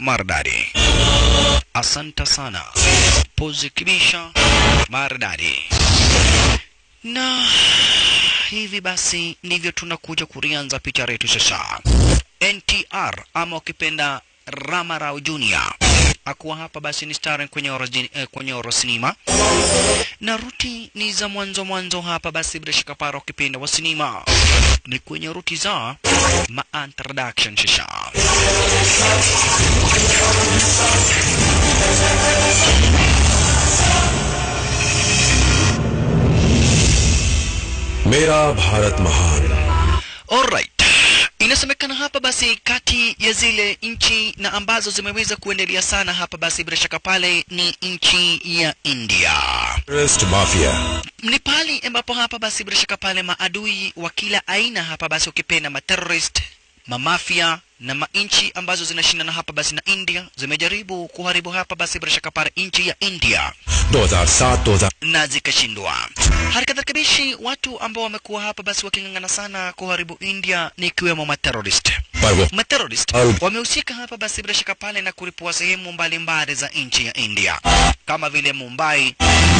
maridadi. Asante sana. Pozi kibisha maridadi. Na hivi basi ndivyo tunakuja kulianza picha letu sasa. NTR ama ukipenda Ramarao Junior akuwa hapa basi ni starring kwenye oro, eh, kwenye oro sinema na ruti ni za mwanzo mwanzo hapa basi bila shaka para ukipenda wa sinema ni kwenye ruti za ma introduction shisha मेरा भारत महान Alright. Inasemekana hapa basi kati ya zile nchi na ambazo zimeweza kuendelea sana hapa basi bila shaka pale ni nchi ya India. Terrorist mafia Ni pali ambapo hapa basi bila shaka pale maadui wa kila aina hapa basi ukipenda materrorist, mamafia na manchi ambazo zinashindana hapa basi na India zimejaribu kuharibu hapa basi bila shaka pale nchi ya India 2007 2000 na zikashindwa. Harakati kabishi watu ambao wamekuwa hapa basi waking'ang'ana sana kuharibu India ni ikiwemo materrorist. पर वो Materrorist Al- wamehusika hapa basi bila shaka pale na kulipua sehemu mbalimbali za nchi ya India kama vile Mumbai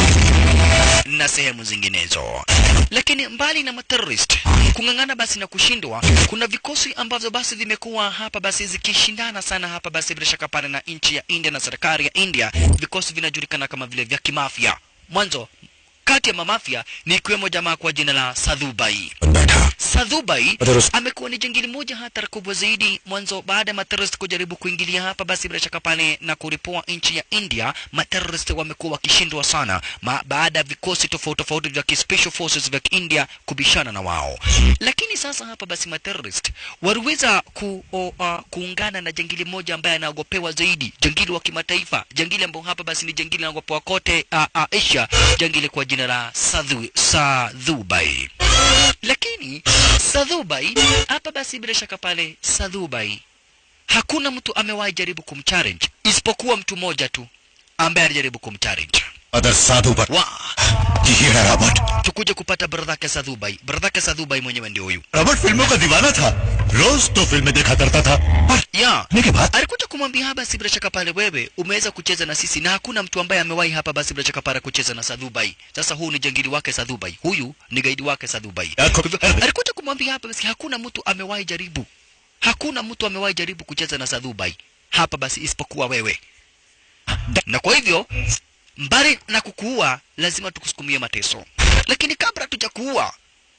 na sehemu zinginezo. Lakini mbali na materrorist kung'ang'ana basi na kushindwa, kuna vikosi ambavyo basi vimekuwa hapa basi zikishindana sana hapa basi bila shaka pale na nchi ya India na serikali ya India. Vikosi vinajulikana kama vile vya kimafia. Mwanzo kati ya mamafia ni ikiwemo jamaa kwa jina la Sadhubai. बैठा Sadhubai Materrorist- amekuwa ni jingili moja hatari kubwa zaidi mwanzo baada ya materrorist kujaribu kuingilia hapa basi bila shaka pale na kuripua nchi ya India materrorist wamekuwa wakishindwa sana ma, baada ya vikosi tofauti tofauti vya ki- special forces vya India kubishana na wao lakini sasa hapa basi materrorist waliweza ku, o, uh, kuungana na jangili moja ambaye anaogopewa zaidi jangili wa kimataifa jangili ambao hapa basi ni jangili anaogopewa kote uh, uh, Asia jangili kwa jina la Sadhu, Sadhubai lakini Sadhubai hapa basi bila shaka pale Sadhubai hakuna mtu amewahi jaribu kumchallenge isipokuwa mtu mmoja tu ambaye alijaribu kumchallenge. Other साधु पर Wa, ये है Robert tukuje kupata bradhake Sadhubai. Bradhake Sadhubai mwenyewe ndio huyu. Robert फिल्मों का दीवाना था रोज तो फिल्में देखा करता था पर Ya, देखने के बाद alikuja kumwambia hapa basi bila shaka pale, wewe umeweza kucheza na sisi na hakuna mtu ambaye amewahi hapa basi bila shaka pale kucheza na Sadhubai. Sasa huu ni jangili wake Sadhubai, huyu ni gaidi wake Sadhubai. Yako- Kwa hivyo, alikuja kumwambia hapa basi hakuna mtu amewahi jaribu, hakuna mtu amewahi jaribu kucheza na Sadhubai hapa basi isipokuwa wewe, na kwa hivyo mbali na kukuua lazima tukusukumie mateso, lakini kabla tujakuua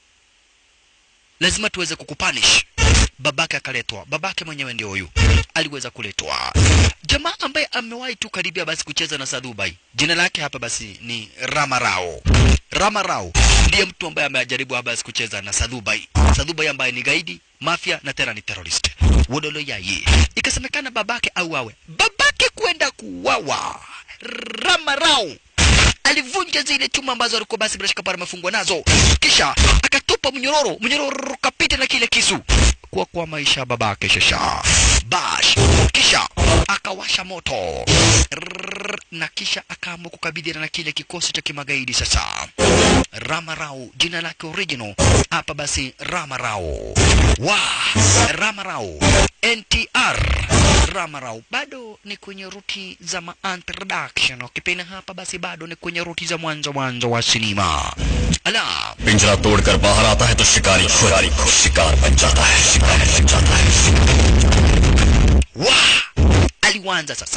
lazima tuweze kukupanish. Babake akaletwa, babake mwenyewe ndio huyu aliweza kuletwa. Jamaa ambaye amewahi tu karibia basi kucheza na Sadhubai, jina lake hapa basi ni Ramarao. Ramarao ndiye mtu ambaye amejaribu hapa basi kucheza na Sadhubai. Sadhubai ambaye ni gaidi, mafia na tena ni terrorist. Wodolo yaye. Ikasemekana babake auawe. Babake kwenda kuuawa. Ramarao alivunja zile chuma ambazo alikuwa basi bila shaka pale amefungwa nazo, kisha akatupa mnyororo, mnyororo ukapita na kile kisu kwa kwa maisha ya babake shasha bash, kisha akawasha moto Rrrr, na kisha akaamua kukabidhiana na kile kikosi cha kimagaidi sasa. Ramarao jina lake original hapa basi Ramarao wa Ramarao NTR Ramarao bado ni kwenye ruti za ma introduction, ukipenda hapa basi bado ni kwenye ruti za mwanzo mwanzo wa sinema. Ala, पिंजरा तोड़कर बाहर आता है तो शिकारी शिकारी को शिकार बन जाता है शिकार बन जाता है wa aliwanza sasa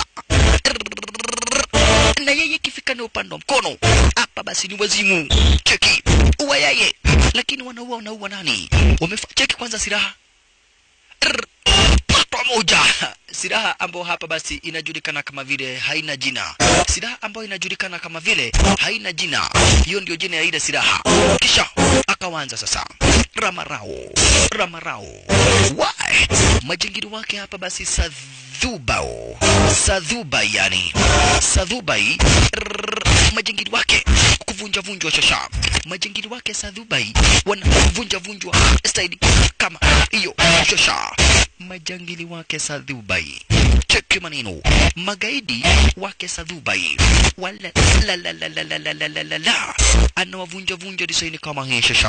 na yeye ikifika ni upande wa mkono hapa basi ni wazimu cheki uwa yeye lakini wanaua wanaua nani wamefa cheki kwanza silaha Rrr, patwa moja silaha ambayo hapa basi inajulikana kama vile haina jina silaha ambayo inajulikana kama vile haina jina hiyo ndio jina ya ile silaha kisha akawanza sasa ramarao ramarao why majingiri wake hapa basi sadhubao sadhuba yani sadhubai Rrrr, majingiri wake kuvunja vunjwa shasha majingiri wake sadhubai wanavunja vunjwa staili kama hiyo shasha majangili wake sadhubai cheki maneno magaidi wake sadhubai wala la la la la la la la la la la anawavunja vunja disaini kama hii shasha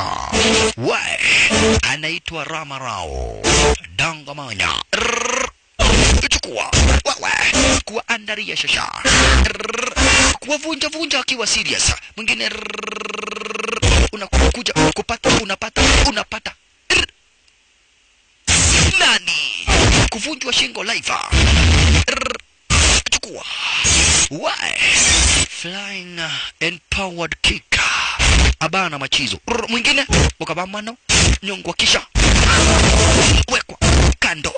we anaitwa ramarao dangamanya Rrrr. chukua wewe kuwaandaria shasha Rrrr. kuwavunja vunja wakiwa serious mwingine rrrr. unakuja kupata unapata unapata Rrrr. nani kuvunjwa shingo live Rrrr. chukua Why? Flying uh, empowered kick. Abana machizo. Rrr, Mwingine ukabamano nyongwa kisha wekwa kando.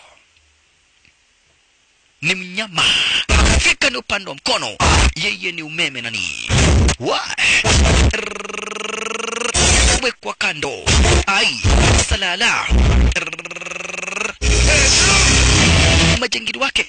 Ni mnyama. Fika ni upande wa mkono. Yeye ni umeme nani? Why? Rrrr, Wekwa kando. Ai, salala. Rrrr, Majangili wake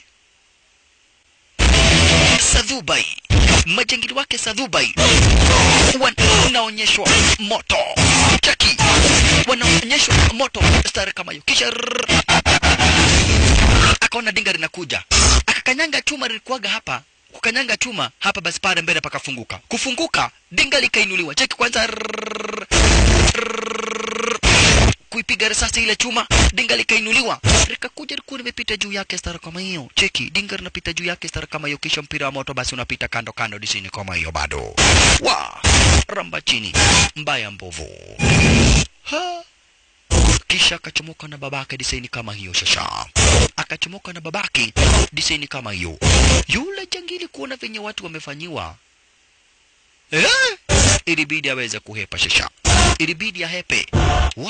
Sadhubai, majangili wake Sadhubai wanaonyeshwa moto chaki, wanaonyeshwa moto stari kama hiyo, kisha rrrr, akaona dinga linakuja, akakanyanga chuma lilikuwaga hapa kukanyanga chuma hapa, basi pale mbele pakafunguka. Kufunguka dinga likainuliwa, cheki kwanza, rrrr, rrrr, kuipiga risasi ile chuma, dinga likainuliwa, likakuja likuwa limepita juu yake stara kama hiyo. Cheki, dinga linapita juu yake stara kama hiyo, kisha mpira wa moto basi unapita kando kando disini kama hiyo bado. Wa ramba chini, mbaya mbovu. Ha. Kisha akachomoka na babake disaini kama hiyo shasha, akachomoka na babake disaini kama hiyo. Yule jangili kuona venye watu wamefanyiwa eh? Ilibidi aweze kuhepa shasha, ilibidi ahepe wa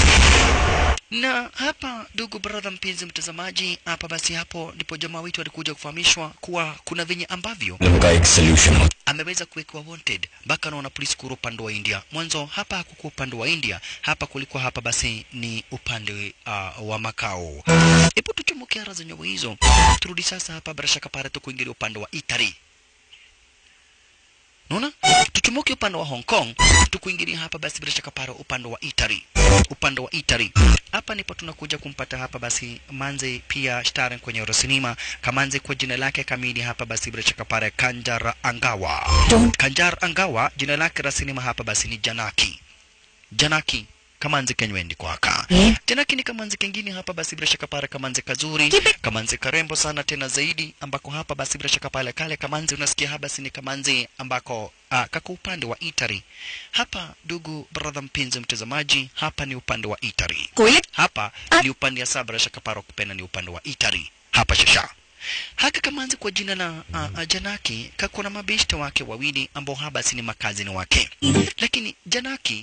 na hapa, ndugu brother, mpenzi mtazamaji, hapa basi, hapo ndipo jamaa wetu alikuja kufahamishwa kuwa kuna venye ambavyo problem का एक सोल्यूशन हो ameweza kuwekwa wanted mpaka naona polisi kura upande wa India. Mwanzo hapa hakukuwa upande wa India, hapa kulikuwa hapa basi ni upande uh, wa makao. Hebu tuchomoke ara zenyewe hizo, turudi sasa hapa bila shaka pale tu kuingilia upande wa Italy. Unaona? Tuchomoke upande wa Hong Kong, tukuingilia hapa basi bila shaka pale upande wa Italy. Upande wa Italy. Hapa ndipo tunakuja kumpata hapa basi Manze pia starring kwenye Rosinima. Kamanze kwa jina lake kamili hapa basi bila shaka pale Kanjar Angawa. Kanjar Angawa jina lake la sinema hapa basi ni Janaki. Janaki kamanzi kenywendi kwaka Eh? Janaki ni kamanzi kengine hapa basi bila shaka pale kamanzi kazuri Kipi? kamanzi karembo sana tena zaidi ambako hapa basi bila shaka pale kale kamanzi unasikia hapa basi ni kamanzi ambako ah, kako upande wa Itari hapa ndugu brother mpenzi mtazamaji hapa ni upande wa Itari कोयले hapa Ah. ni upande ya sabra shakaparo kupenda ni upande wa Itari hapa shasha haka kamanzi kwa jina la uh, Janaki kako na mabeshte wake wawili ambao habasi ni makazini wake lakini Janaki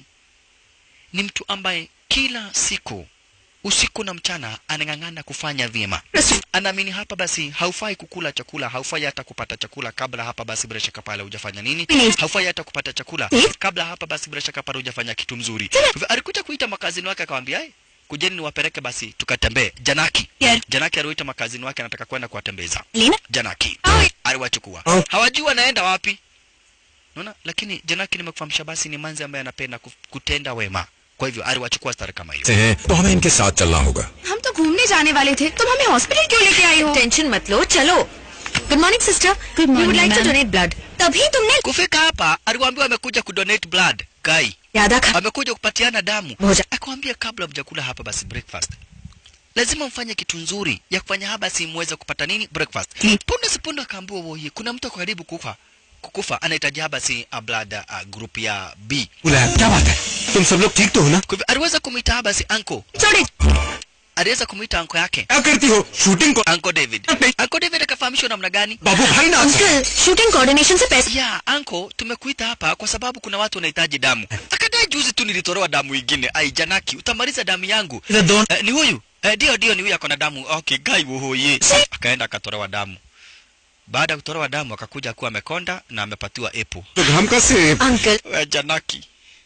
ni mtu ambaye kila siku usiku na mchana anang'ang'ana kufanya vyema anaamini hapa basi haufai kukula chakula haufai hata kupata chakula kabla hapa basi bila shaka pale hujafanya nini Please. haufai hata kupata chakula Eh? kabla hapa basi bila shaka pale hujafanya kitu mzuri Kwa hivyo alikuja kuita makazini wake akamwambia "Ai, kujeni niwapeleke basi tukatembee janaki Yeah. janaki aliwaita makazini wake anataka kwenda kuwatembeza Lina janaki Ai. aliwachukua Oh. hawajui wanaenda wapi unaona lakini janaki nimekufahamisha basi ni manzi ambaye anapenda kuf- kutenda wema kwa hivyo aliwachukua stari kama hiyo से हैं तो हमें इनके साथ चलना होगा हम तो घूमने जाने वाले थे तुम हमें हॉस्पिटल क्यों लेके आई हो टेंशन मत लो चलो good morning sister good morning, would like to ma'am. Donate blood तभी तुमने kufika hapa aliwaambiwa amekuja kudonate blood kai यादा खा amekuja kupatiana damu Moja. akamwambia kabla mjakula hapa basi breakfast lazima mfanye kitu nzuri ya kufanya hapa si muweze kupata nini breakfast Mm. punde sipunde akaambiwa woye kuna mtu ako karibu kufa kukufa anahitaji hapa si a blood uh, group ya B बुलाया क्या बात है तुम सब लोग ठीक तो हो ना kwa hivyo aliweza kumwita hapa si uncle छोड़े aliweza kumwita uncle yake क्या करती हो शूटिंग को uncle David uncle David akafahamishwa namna gani बाबू भाई ना अंकल शूटिंग कोऑर्डिनेशन से पैसे ya anko tumekuita hapa kwa sababu kuna watu wanahitaji damu akadai juzi tu nilitolewa damu ingine ai janaki utamaliza damu yangu eh, ni huyu eh, ndio ndio ni huyu ako na damu okay gai wohoye akaenda akatolewa damu baada ya kutolewa damu akakuja kuwa amekonda na amepatiwa epo तो हम कैसे uncle we janaki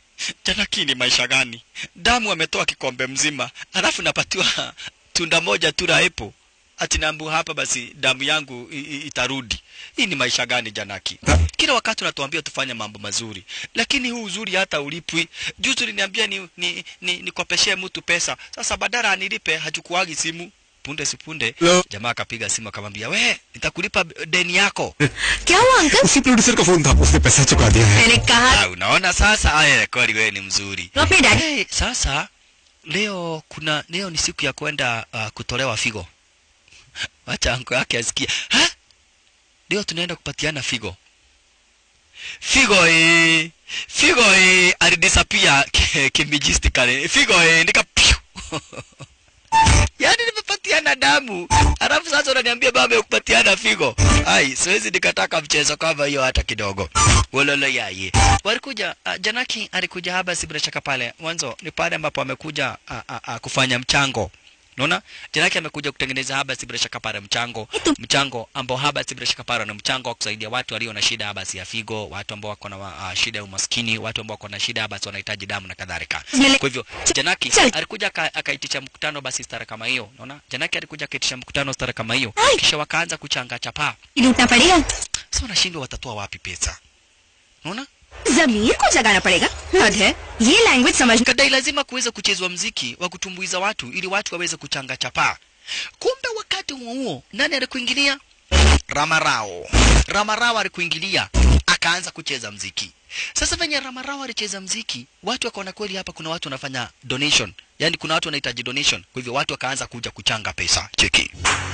janaki ni maisha gani damu ametoa kikombe mzima alafu napatiwa tunda moja tu la epo ati naambu hapa basi damu yangu i- i- itarudi hii ni maisha gani janaki kila wakati unatuambia tufanye mambo mazuri lakini huu uzuri hata ulipwi juzi uliniambia ni, ni, ni, nikopeshee mtu pesa sasa badala anilipe hachukuagi simu punde sipunde Hello? jamaa akapiga simu akamwambia we nitakulipa deni yako क्या हुआ अंकल उसी प्रोड्यूसर का फोन था उसने पैसा चुका दिया है मैंने कहा ah, unaona sasa aya kweli wewe ni mzuri तो अपने daddy Hey, sasa leo kuna leo ni siku ya kwenda uh, kutolewa figo wacha anko yake asikie ha ndio tunaenda kupatiana figo figo eh figo eh alidisappear kimijistically figo eh nika piu yaani nimepatiana damu alafu sasa unaniambia baba ya kupatiana figo ai siwezi nikataka mchezo kama hiyo hata kidogo wololo yaye walikuja uh, janaki alikuja haba si bila shaka pale mwanzo ni pale ambapo amekuja uh, uh, uh, kufanya mchango Unaona? Janaki amekuja kutengeneza haba si bila shaka pale mchango, mchango ambao haba si bila shaka pale ni mchango wa kusaidia watu walio na shida basi ya figo, watu ambao wako na uh, shida ya umaskini, watu ambao wako na shida basi wanahitaji damu na kadhalika. Kwa hivyo Janaki alikuja aka- akaitisha mkutano basi stara kama hiyo. Unaona? Janaki alikuja akaitisha mkutano stara kama hiyo. Kisha wakaanza kuchanga chapa. लूटना पड़ेगा Sasa wanashindwa watatoa wapi pesa? Unaona? जमीर को जगाना पड़ेगा हद है ये लैंग्वेज समझ kadai lazima kuweza kuchezwa mziki wa kutumbuiza watu ili watu waweze kuchanga chapaa. Kumbe wakati huo huo nani alikuingilia? Ramarao. Ramarao alikuingilia akaanza kucheza mziki. Sasa venye Ramarao alicheza mziki, watu wakaona kweli hapa kuna watu wanafanya donation, yaani kuna watu wanahitaji donation. Kwa hivyo watu wakaanza kuja kuchanga pesa. Cheki.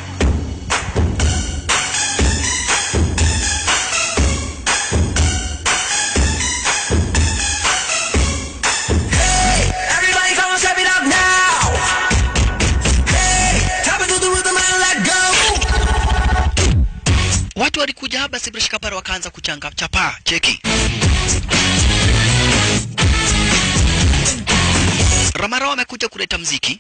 Everybody come on, step it up now. Hey, tap into the rhythm and let go. Watu walikuja hapa Sibrish Kapara wakaanza kuchanga chapaa. Cheki. Ramarao amekuja kuleta mziki.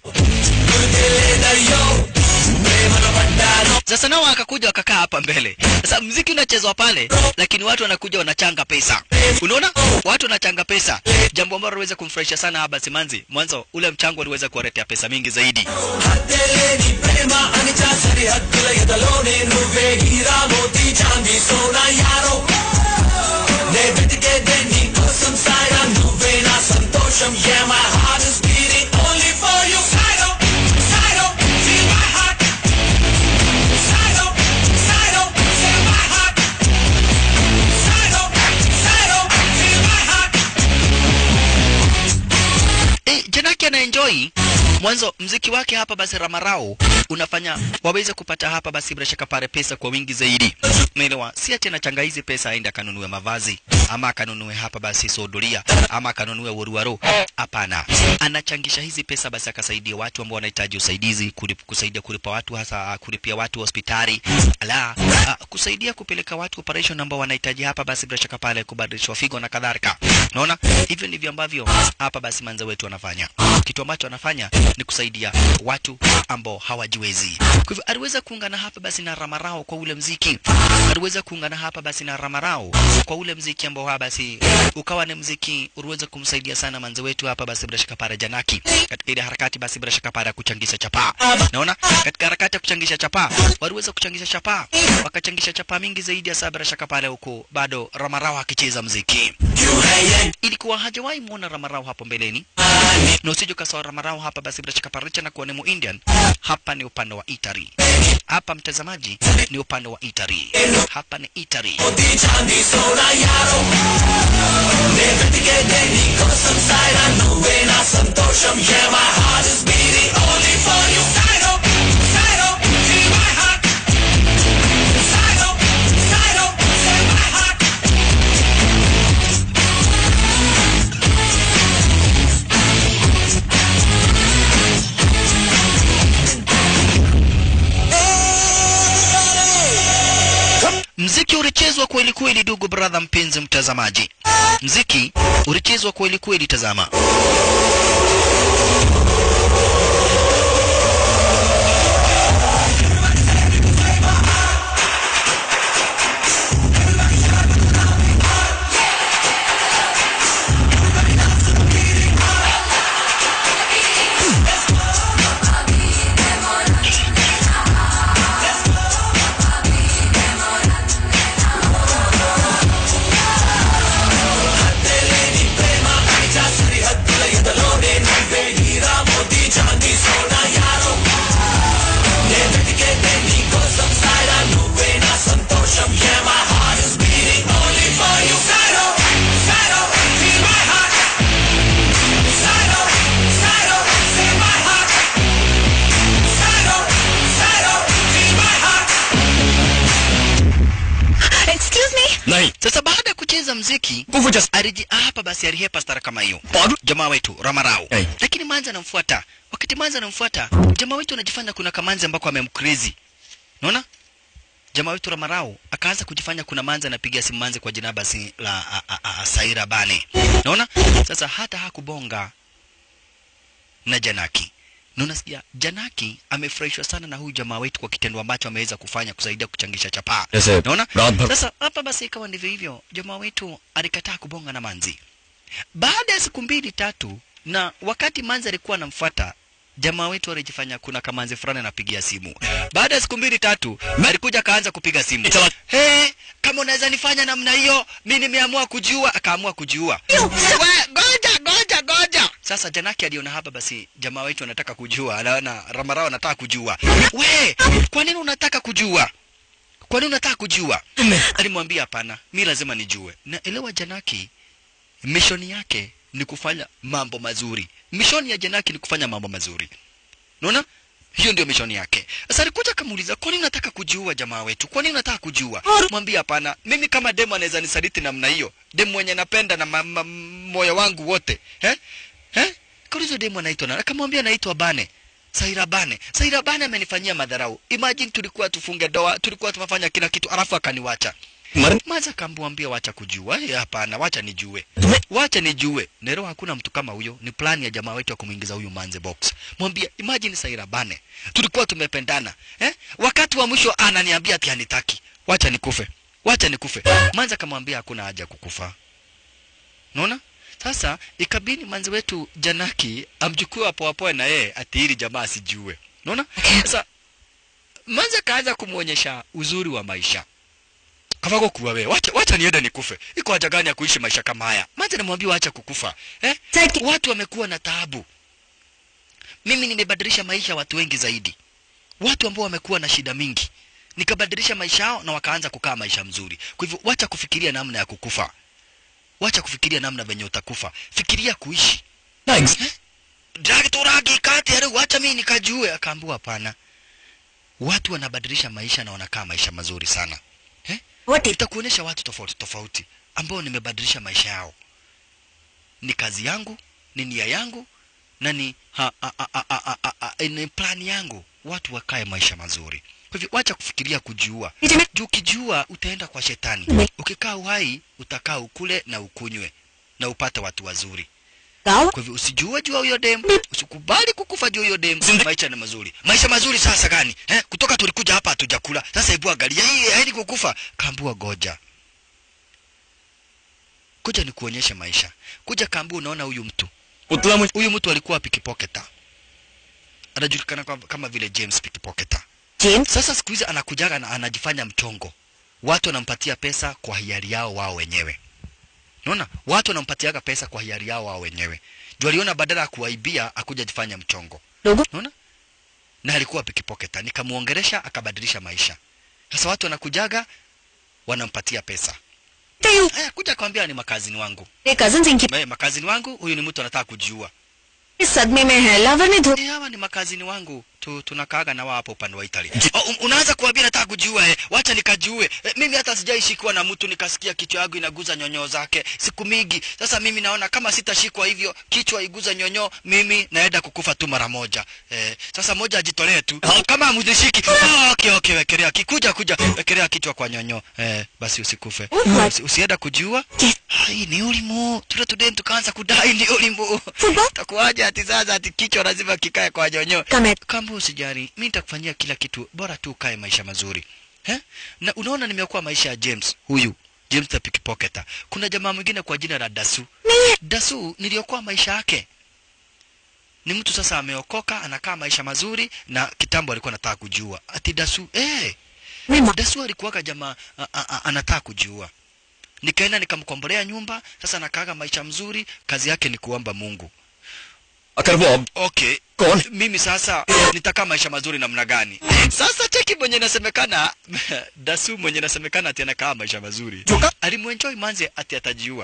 Sasa nao akakuja wakakaa hapa mbele. Sasa mziki unachezwa pale, lakini watu wanakuja wanachanga pesa. Unaona? Watu wanachanga pesa, jambo ambalo liweza kumfurahisha sana haba Simanzi. Mwanzo ule mchango uliweza kuwaletea pesa mingi zaidi. హద్దెలేని ప్రేమ అనిచా సరిహద్దుల ఎదలోనే నువ్వే హీరా మోతి చాంది సోనా యారో నే వెతికేదే నీ కోసం సాయరా నువ్వే నా సంతోషం yeah my heart is beating only for you Sido, Sido, feel my heart Sido, Sido, feel my heart Sido, Sido, feel my heart Eh, Janaki anaenjoy mwanzo mziki wake hapa basi Ramarao unafanya waweze kupata hapa basi bila shaka pale pesa kwa wingi zaidi. Umeelewa? Si ati anachanga hizi pesa aende akanunue mavazi ama akanunue hapa basi sodoria ama akanunue woruwaro. Hapana, anachangisha hizi pesa basi akasaidia watu ambao wanahitaji usaidizi, kulip, kusaidia kulipa watu hasa ah, kulipia watu hospitali, ala ah, kusaidia kupeleka watu operation ambao wanahitaji hapa basi bila shaka pale kubadilishwa figo na kadhalika. Unaona? Hivyo ndivyo ambavyo hapa basi manza wetu wanafanya. Kitu ambacho anafanya ni kusaidia watu ambao hawajiwezi. Kwa hivyo aliweza kuungana hapa basi na Ramarao kwa ule mziki, aliweza kuungana hapa basi na Ramarao kwa ule mziki ambao hapa basi ukawa ni mziki uliweza kumsaidia sana manze wetu hapa basi bila shaka para Janaki katika ile harakati basi bila shaka para ya kuchangisha chapaa. Naona katika harakati ya kuchangisha chapaa waliweza kuchangisha chapaa, wakachangisha chapaa mingi zaidi ya saa bila shaka pale huko bado Ramarao akicheza mziki ilikuwa hajawahi muona Ramarao hapo mbeleni, na usije ukasawa Ramarao hapa basi bila shaka paricha na kuwa ni Muindian. Hapa ni upande wa Italy, hapa mtazamaji ni upande wa Italy, hapa ni Italy. చాంది సోనా యారో నే వెతికేదే నీ కోసం సాయరా నువ్వే నా సంతోషం yeah my heart is beating only for you Sido, Sido, feel my heart Sido, Sido, feel my heart Mziki ulichezwa kweli kweli, ndugu brother, mpenzi mtazamaji, mziki ulichezwa kweli kweli. Tazama హద్దెలేని ప్రేమ అనిచా సరిహద్దుల ఎదలోనే నువ్వే Heera kucheza mziki कुफू जैसा aliji hapa basi alihepa stara kama hiyo पागल jamaa wetu ramarao Hey. lakini manzi anamfuata wakati manzi anamfuata jamaa wetu anajifanya kuna kamanzi ambako amemcrazy unaona jamaa wetu ramarao akaanza kujifanya kuna manzi anapigia simu manzi kwa jina basi la a, a, a, saira bane unaona sasa hata hakubonga na janaki na unasikia janaki amefurahishwa sana na huyu jamaa wetu kwa kitendo ambacho ameweza kufanya kusaidia kuchangisha chapaa जैसे naona रात भर sasa hapa basi ikawa ndivyo hivyo jamaa wetu alikataa kubonga na manzi baada ya siku mbili tatu na wakati manzi alikuwa anamfuata jamaa wetu alijifanya kuna kamanzi fulani anapigia simu baada ya siku mbili tatu alikuja akaanza kupiga simu Itala- hey, kama unaweza nifanya namna hiyo mi nimeamua kujiua akaamua kujiua We, goja goja goja sasa janaki aliona hapa basi jamaa wetu anataka kujua anaona ramarao anataka kujua we kwa nini unataka kujua kwa nini unataka kujua alimwambia hapana mi lazima nijue na elewa janaki mishoni yake ni kufanya mambo mazuri mishoni ya janaki ni kufanya mambo mazuri unaona hiyo ndio mishoni yake sasa alikuja akamuuliza kwa nini unataka kujiua jamaa wetu kwa nini unataka kujiua mwambie hapana mimi kama demu anaweza nisaliti namna hiyo demu mwenye napenda na ma, ma, moyo wangu wote eh? Eh? kaulizo demu anaitwa nani akamwambia anaitwa bane Saira Bane. Saira Bane amenifanyia madharau. Imagine tulikuwa tufunge doa, tulikuwa tumefanya kila kitu, alafu akaniwacha. मर Maza kamwambia wacha kujua. Eh, hapana, wacha nijue. Wacha nijue. Nero hakuna mtu kama huyo. Ni plani ya jamaa wetu ya kumuingiza huyu manze box. Mwambie imagine Saira Bane. Tulikuwa tumependana. Eh? Wakati wa mwisho ananiambia ati hanitaki. Wacha nikufe. Wacha nikufe. Manza kamwambia hakuna haja ya kukufa. Unaona? Sasa ikabidi manzi wetu Janaki amchukue hapo hapo na yeye ati ili jamaa asijue. Unaona? Sasa manzi akaanza kumuonyesha uzuri wa maisha. Kavako kuwa wewe, wacha wacha niende nikufe. Iko haja gani ya kuishi maisha kama haya? Manzi anamwambia wacha kukufa. Eh? Saki- Watu wamekuwa na taabu. Mimi nimebadilisha maisha ya watu wengi zaidi. Watu ambao wamekuwa na shida mingi. Nikabadilisha maisha yao na wakaanza kukaa maisha mzuri. Kwa hivyo wacha kufikiria namna ya kukufa. Wacha kufikiria namna venye utakufa. Fikiria kuishi. Nice Dragi turagi kati ya wacha mimi nikajue. Akaambiwa hapana. Watu wanabadilisha maisha na wanakaa maisha mazuri sana. Eh? What is Nitakuonyesha watu tofauti tofauti ambao nimebadilisha maisha yao. Ni kazi yangu, ni nia yangu na ni ha, ha, ha, ha, ha, ha, ha, ni plani yangu. Watu wakae maisha mazuri. Kwa hivyo wacha kufikiria kujiua. Nitime- Juu ukijiua utaenda kwa shetani. Ukikaa uhai utakaa ukule na ukunywe na upate watu wazuri. Gawa? Kwa hivyo usijue juu ya huyo dem, usikubali kukufa juu ya huyo dem. Maisha ni mazuri. Maisha mazuri sasa gani? Eh, kutoka tulikuja hapa hatujakula. Sasa hebu angalia hii haidi kukufa. Kaambua goja. Kuja nikuonyeshe maisha. Kuja kaambua unaona huyu mtu. उतला मुझे Huyu mtu alikuwa pickpocketa. Anajulikana kwa- kama vile James pickpocketa. James? Sasa siku hizi anakujaga na anajifanya mchongo. Watu wanampatia pesa kwa hiari yao wao wenyewe. Unaona? Watu wanampatiaga pesa kwa hiari yao wao wenyewe. Juu aliona badala ya kuwaibia akuja jifanya mchongo. Logo? Unaona? Na alikuwa pikipoketa. Nikamuongeresha akabadilisha maisha. Sasa watu wanakujaga wanampatia pesa. Tayo. Haya kuja kwambia ni makazini wangu. मेरे cousins इनकी Eh, makazini wangu huyu ni mtu anataka kujiua. इस सदमे में है लवर ने धो Eh, hawa ni makazini wangu tu, tunakaaga na wao hapo upande wa Italy. Oh, un, unaanza kuambia nataka kujiua eh. Wacha nikajiue. Eh, mimi hata sijaishikwa na mtu nikasikia kichwa yangu inaguza nyonyo zake siku mingi. Sasa mimi naona kama sitashikwa hivyo kichwa iguza nyonyo mimi naenda kukufa tu mara moja. Eh, sasa moja ajitolee tu. Kama muzishiki. Oh, okay okay wekelea kikuja kuja wekelea kichwa kwa nyonyo. Eh, basi usikufe. Alright. Usi, usienda kujua. Yes. Hai ni ulimu. Tule tudeni tukaanza kudai ni ulimu. Football? Takuaje ati sasa ati kichwa lazima kikae kwa nyonyo. कमेट Kamba usijali, mimi nitakufanyia kila kitu, bora tu ukae maisha mazuri. He? Na unaona nimekuwa maisha ya James huyu, James the pickpocketer. Kuna jamaa mwingine kwa jina la Dasu. नहीं Dasu niliokuwa maisha yake. Ni mtu sasa ameokoka, anakaa maisha mazuri na kitambo alikuwa anataka kujua. Ati Dasu, eh, मैं मा- Dasu alikuwaga jamaa a- a- a- anataka kujua. Nikaenda nikamkombolea nyumba, sasa nakaaga maisha mzuri, kazi yake ni kuomba Mungu. अगर वो अब Okay, कौन mimi sasa nitakaa maisha mazuri namna gani? Sasa cheki mwenye nasemekana Dasu mwenye nasemekana ati anakaa maisha mazuri. Joka. Alimwenjoy manze ati atajiua.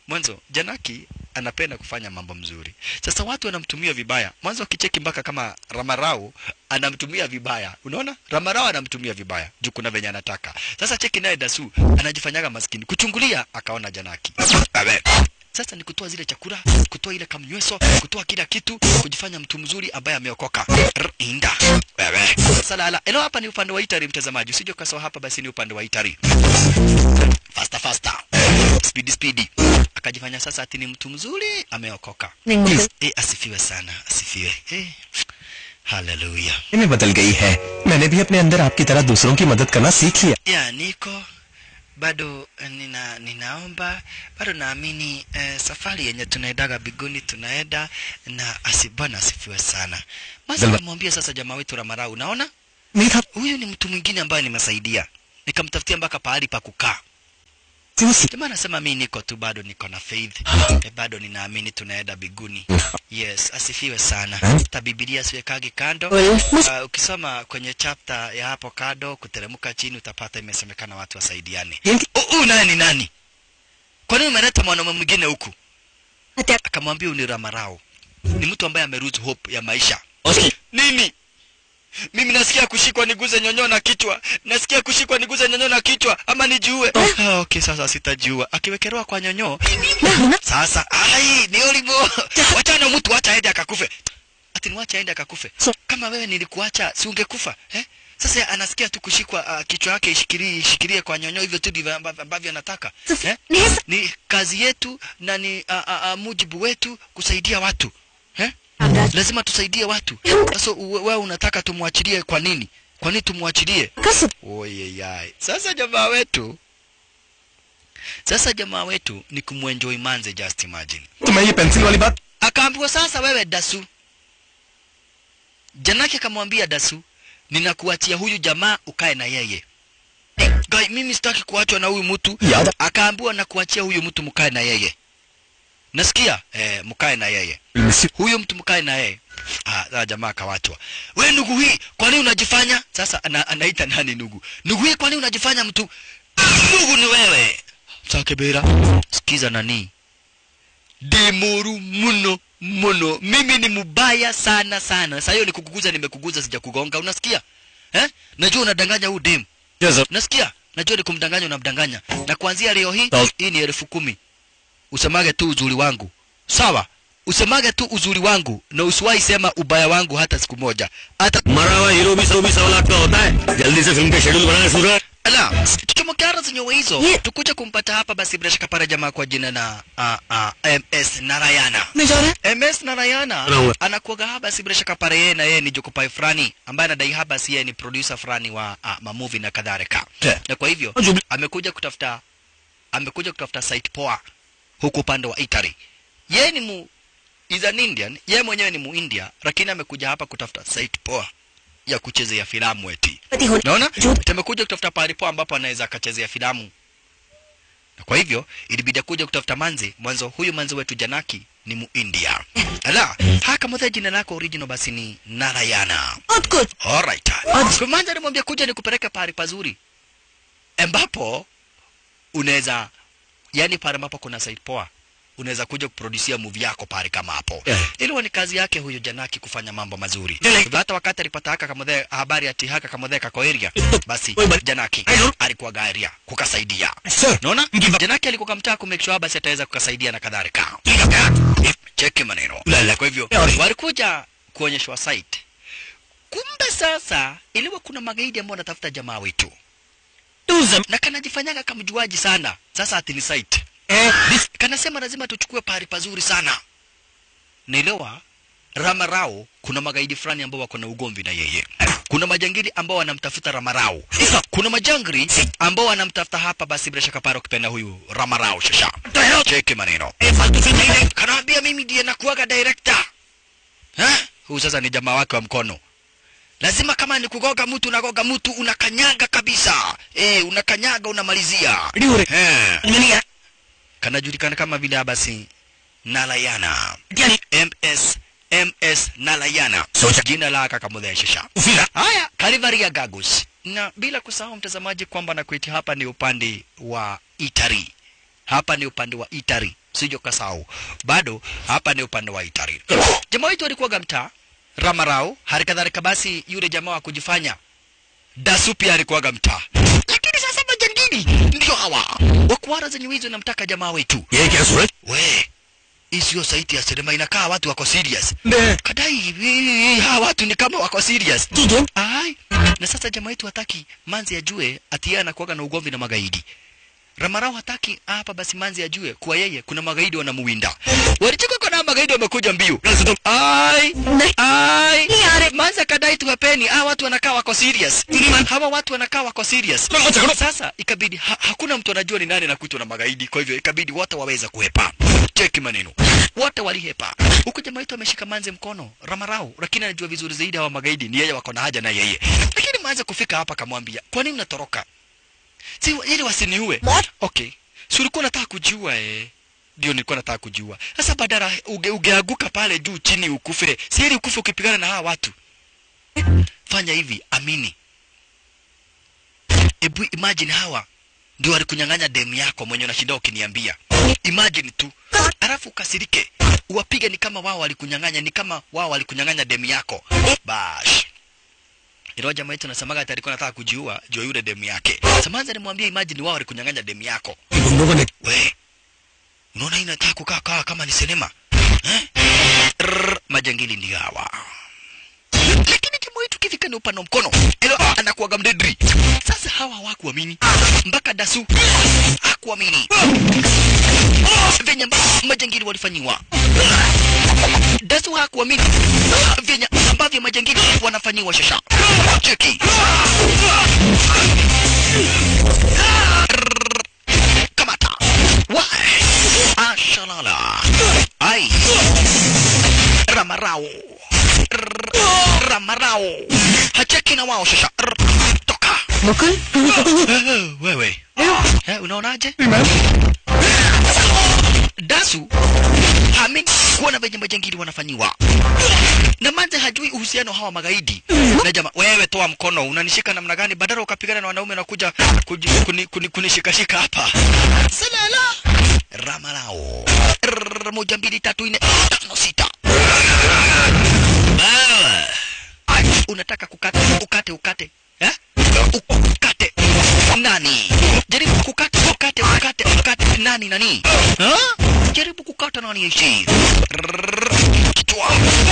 mwanzo janaki anapenda kufanya mambo mzuri sasa watu wanamtumia vibaya mwanzo akicheki mpaka kama ramarau anamtumia vibaya unaona ramarau anamtumia vibaya juu kuna venye anataka sasa cheki naye dasu anajifanyaga maskini kuchungulia akaona janaki Abe. sasa ni kutoa zile chakula kutoa ile kamnyweso kutoa kila kitu kujifanya mtu mzuri ambaye ameokoka R- inda wewe salala eno hapa ni upande wa itari mtazamaji usije ukasawa hapa basi ni upande wa itari faster faster speedy speedy akajifanya sasa ati ni mtu mzuri ameokoka e, asifiwe sana asifiwe e, haleluya में बदल गई है मैंने भी अपने अंदर आपकी तरह दूसरों की मदद करना सीख लिया ya niko bado eh, nina ninaomba bado naamini eh, safari yenye tunaendaga biguni tunaenda na asi bwana asifiwe sana maza Zalma- kamwambia sasa jamaa wetu ramarau unaona नहीं था huyu ni mtu mwingine ambaye nimesaidia nikamtafutia mpaka pahali pa kukaa कि वो सीख jamaa anasema mi niko tu bado niko na faith e, bado ninaamini tunaenda biguni yes asifiwe sana ta bibilia siwekagi kando uh, ukisoma kwenye chapter ya hapo kado kuteremka chini utapata imesemekana watu wasaidiane huyu naye ni nani kwa nini umeleta mwanaume mwingine huku akamwambia huyu ni ramarao ni mtu ambaye ameruse hope ya maisha nini mimi nasikia kushikwa niguze nyonyo na kichwa nasikia kushikwa niguze nyonyo na kichwa ama nijiue ah, okay sasa sitajiua akiwekelewa kwa nyonyo sasa ai ni olimo wachana mtu wacha aende akakufe ati ni wacha aende akakufe kama wewe nilikuacha si ungekufa eh? sasa anasikia tu kushikwa uh, kichwa yake ishikilie ishikilie kwa nyonyo hivyo tu ndivyo ambavyo ambavyo anataka eh? ni kazi yetu na ni uh, uh, uh, mujibu wetu kusaidia watu eh? lazima tusaidie watu sasa uwe- wewe unataka tumwachilie kwa nini kwa nini tumwachilie oyeyai sasa jamaa wetu sasa jamaa wetu ni kumwenjoy manze just imagine तो मैं ये पेंसिल वाली बात akaambiwa sasa wewe dasu janake akamwambia dasu ninakuachia huyu jamaa ukae na yeye Guy, mimi sitaki kuachwa na huyu mtu Yada. akaambiwa na kuachia huyu mtu mkae na yeye nasikia eh, mkae na yeye miss huyu mtu mkae na yeye ah, sasa jamaa akawachwa we ndugu hii kwa nini unajifanya sasa ana, anaita nani ndugu ndugu hii kwa nini unajifanya mtu ndugu ni wewe sakebera sikiza nani demuru muno muno mimi ni mubaya sana sana saa hiyo nikukuguza nimekuguza sijakugonga unasikia eh? najua unadanganya huu demu nasikia najua ni kumdanganya unamdanganya na kuanzia leo hii Sawa. hii ni elfu kumi usemage tu uzuri wangu sawa usemage tu uzuri wangu na usiwahi sema ubaya wangu hata siku moja hata मरा हुआ हीरो भी सौ बीस सवा लाख का होता है जल्दी से फिल्म का शेड्यूल बनाए सूरज ala tukimokera zenyewe hizo tukuja kumpata hapa basi bila shaka pale jamaa kwa jina na uh, uh, ms narayana ms narayana Anaua. anakuaga hapa si bila shaka pale yeye na yeye ni jokopai fulani ambaye anadai hapa si yeye ni producer fulani wa uh, mamovie na kadhalika Yeah. na kwa hivyo amekuja kutafuta amekuja kutafuta site poa huku upande wa Italy yeye ni mu is an Indian yeye mwenyewe ni muindia lakini amekuja hapa kutafuta site poa ya kuchezea filamu eti naona tumekuja kutafuta pahali poa ambapo anaweza akachezea filamu na kwa hivyo ilibidi kuja kutafuta manzi mwanzo huyu manzi wetu janaki ni muindia ala haka mothe jina lako original basi ni narayana alright kwa manzi alimwambia kuja nikupeleke pahali pazuri ambapo unaweza yani pale ambapo kuna site poa unaweza kuja kuproducia movie yako pale kama hapo Yeah. ilikuwa ni kazi yake huyo janaki kufanya mambo mazuri Yeah. Hivyo hata wakati alipata haka kamodhe habari ati haka kamodhe kako area basi Oi, but- janaki I know. alikuwa garia kukasaidia Sir. naona janaki alikuwa kamtaa ku make sure basi ataweza kukasaidia na kadhalika cheki maneno Lala. kwa hivyo Yeah. walikuja kuonyeshwa site kumbe sasa iliwa kuna magaidi ambao wanatafuta jamaa wetu na kanajifanyaga kamjuaji sana sasa ati ni site kanasema lazima tuchukue pahali pazuri sana naelewa ramarao kuna magaidi fulani ambao wako na ugomvi na yeye kuna majangili ambao wanamtafuta ramarao kuna majangili ambao wanamtafuta hapa basi bila shaka paro kipenda huyu ramarao shasha cheki maneno kanaambia mimi ndiye nakuaga director eh? huyu sasa ni jamaa wake wa mkono lazima kama ni kugoga mtu unagoga mtu unakanyaga kabisa eh, unakanyaga unamalizia eh. kanajulikana kama vile basi nalayana ms ms nalayana Soja. jina la kakamudheshesha haya kalivaria gagus na bila kusahau mtazamaji kwamba nakuiti hapa ni upande wa itari hapa ni upande wa itari sijo kasau bado hapa ni upande wa Itari. Jamaa wetu alikuwa mtaa Ramarao, hali kadhalika basi yule jamaa wa kujifanya Dasu pia alikuwaga mtaa, lakini sasa majangili ndio hawa wakuara zenye wizi namtaka jamaa wetu. ये क्या सूरज We, hii sio saiti ya sinema, inakaa watu wako serious. Ne. Kadai hii- hawa watu ni kama wako serious. Gideon, Ai, na sasa jamaa wetu hataki manzi ajue ati yeye anakuwaga na ugomvi na magaidi. Ramarao hataki hapa basi manzi ajue kuwa yeye kuna magaidi wanamuwinda. Walichoka kuna magaidi wamekuja mbio. Ai, ai. Manzi akadai tuwapeni, hawa watu wanakaa wako serious. Hawa watu wanakaa wako serious. Sasa ikabidi ha, hakuna mtu anajua ni nani anakutwa na magaidi, kwa hivyo ikabidi wote waweza kuhepa. Cheki maneno. Wote walihepa. Huku jamaa wetu ameshika manzi mkono, Ramarao, lakini anajua vizuri zaidi hawa magaidi ni yeye wako na haja na yeye. Lakini manzi kufika hapa akamwambia, "Kwa nini unatoroka?" Si ili wasiniue. Okay. Si ulikuwa unataka kujiua eh? Ndio nilikuwa nataka kujiua. Sasa badala uge, ugeanguka pale juu chini ukufire. Si ili ukufe ukipigana na hawa watu. Fanya hivi, amini. Ebu imagine hawa ndio walikunyang'anya demu yako mwenye unashinda ukiniambia. Imagine tu. Alafu ukasirike. Uwapige ni kama wao walikunyang'anya, ni kama wao walikunyang'anya demu yako. Bash. Ilo jamaa yetu nasemaga ati alikuwa anataka kujiua juu ya yule demu yake. Samanza alimwambia imagine wao walikunyang'anya demu yako. उन लोगों ने We, unaona hii inataka kukaa kaa kama ni sinema eh? Rrr, majangili ndio hawa. Lakini jamaa wetu kifika ni upano mkono, elo anakuwaga mdedri. Sasa hawa hawakuamini mpaka Dasu hakuamini venye ambavyo majangili walifanyiwa. Dasu hakuamini venye ambavyo majangili wanafanyiwa shasha. Cheki kamata wa ashalala ai ramarao Rrr, ramarao hacheki na wao shasha Rrr, toka Mukul, Eh, wewe eh, unaonaje dasu hamini kuona venye majangili wanafanyiwa na manze hajui uhusiano hawa magaidi na jamaa wewe toa mkono unanishika namna gani badala ukapigana na wanaume nakuja kuji- kuni- kuni- kunishikashika hapa salala ramalao Rrrr, moja mbili tatu nne tano sita Wewe. unataka kukata ukate ukate eh? ukate nani jaribu kukata ukate ukate ukate nani nani ha? jaribu kukata nani ishi Rrrr, kichwa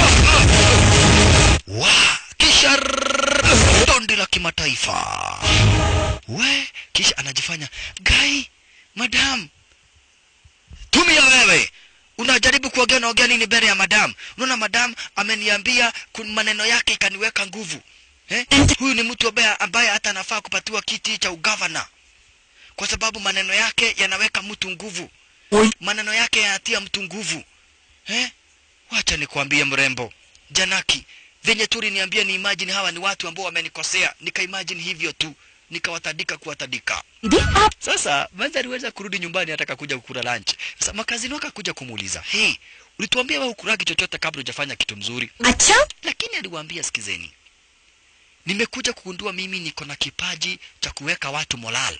wa kisha rrrr, dondi la kimataifa we kisha anajifanya gai madam tumia wewe unajaribu kuongea naongea nini mbele ya madam unaona madam ameniambia kun- maneno yake ikaniweka nguvu eh? huyu ni mtu ambaye ambaye hata anafaa kupatiwa kiti cha ugavana kwa sababu maneno yake yanaweka mtu nguvu maneno yake yanatia mtu nguvu eh? wacha nikwambie mrembo janaki venye tu niambia ni imagine hawa ni watu ambao wamenikosea nikaimagine hivyo tu nikawatadika kuwatadika Didi, आप sasa manzi aliweza kurudi nyumbani ataka kuja kukula lunch sasa makazini wake akakuja kumuuliza hey ulituambia wewe ukuragi chochote kabla hujafanya kitu mzuri अच्छा lakini aliwaambia sikizeni nimekuja kugundua mimi niko na kipaji cha kuweka watu moral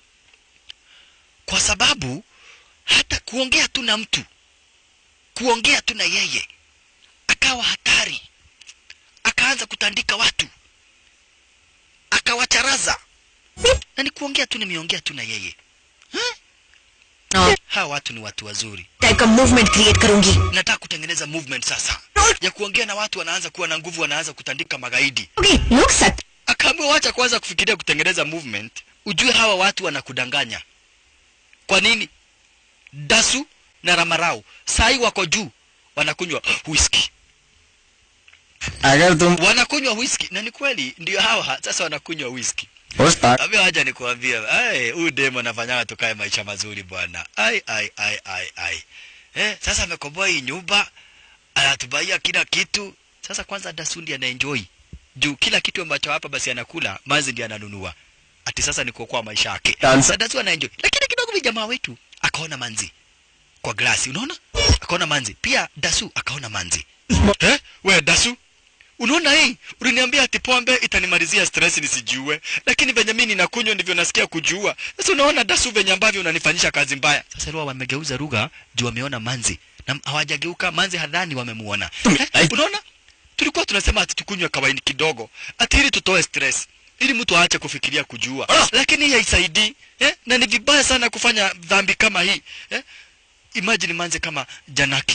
kwa sababu hata kuongea tu na mtu kuongea tu na yeye akawa hatari akaanza kutandika watu akawacharaza na ni kuongea tu nimeongea tu na yeye No. hawa watu ni watu wazuri type का movement create करूंगी nataka kutengeneza movement sasa ya kuongea na watu wanaanza kuwa na nguvu wanaanza kutandika magaidi Okay, लोग सत्य akaambiwa wacha kwanza kufikiria kutengeneza movement ujue hawa watu wanakudanganya kwa nini dasu na ramarau sai wako juu wanakunywa whisky अगर तुम wanakunywa whisky na ni kweli ndio hawa sasa wanakunywa whisky उस पार Ambia haja nikuambia, ai huyu demo anafanyanga tukae maisha mazuri bwana. Ai ai ai ai ai. Eh, sasa amekomboa hii nyumba, anatubaia kila kitu. Sasa kwanza Dasundi anaenjoy. Juu kila kitu ambacho hapa basi anakula, Manzi ndiye ananunua. Ati sasa ni kuokoa maisha yake. Dansa. Sasa Dasu anaenjoy. Lakini kidogo vi jamaa wetu akaona Manzi kwa glasi, unaona? Akaona Manzi. Pia Dasu akaona Manzi. Eh? We Dasu, unaona hii uliniambia ati pombe itanimalizia stress nisijue lakini venye mimi ninakunywa ndivyo nasikia kujua sasa unaona dasu venye ambavyo unanifanyisha kazi mbaya sasa leo wamegeuza lugha juu wameona manzi na hawajageuka manzi hadhani wamemuona eh, unaona tulikuwa tunasema ati tukunywe kawaini kidogo ati ili tutoe stress ili mtu aache kufikiria kujua lakini hii haisaidii eh? na ni vibaya sana kufanya dhambi kama hii eh? imagine manze kama janaki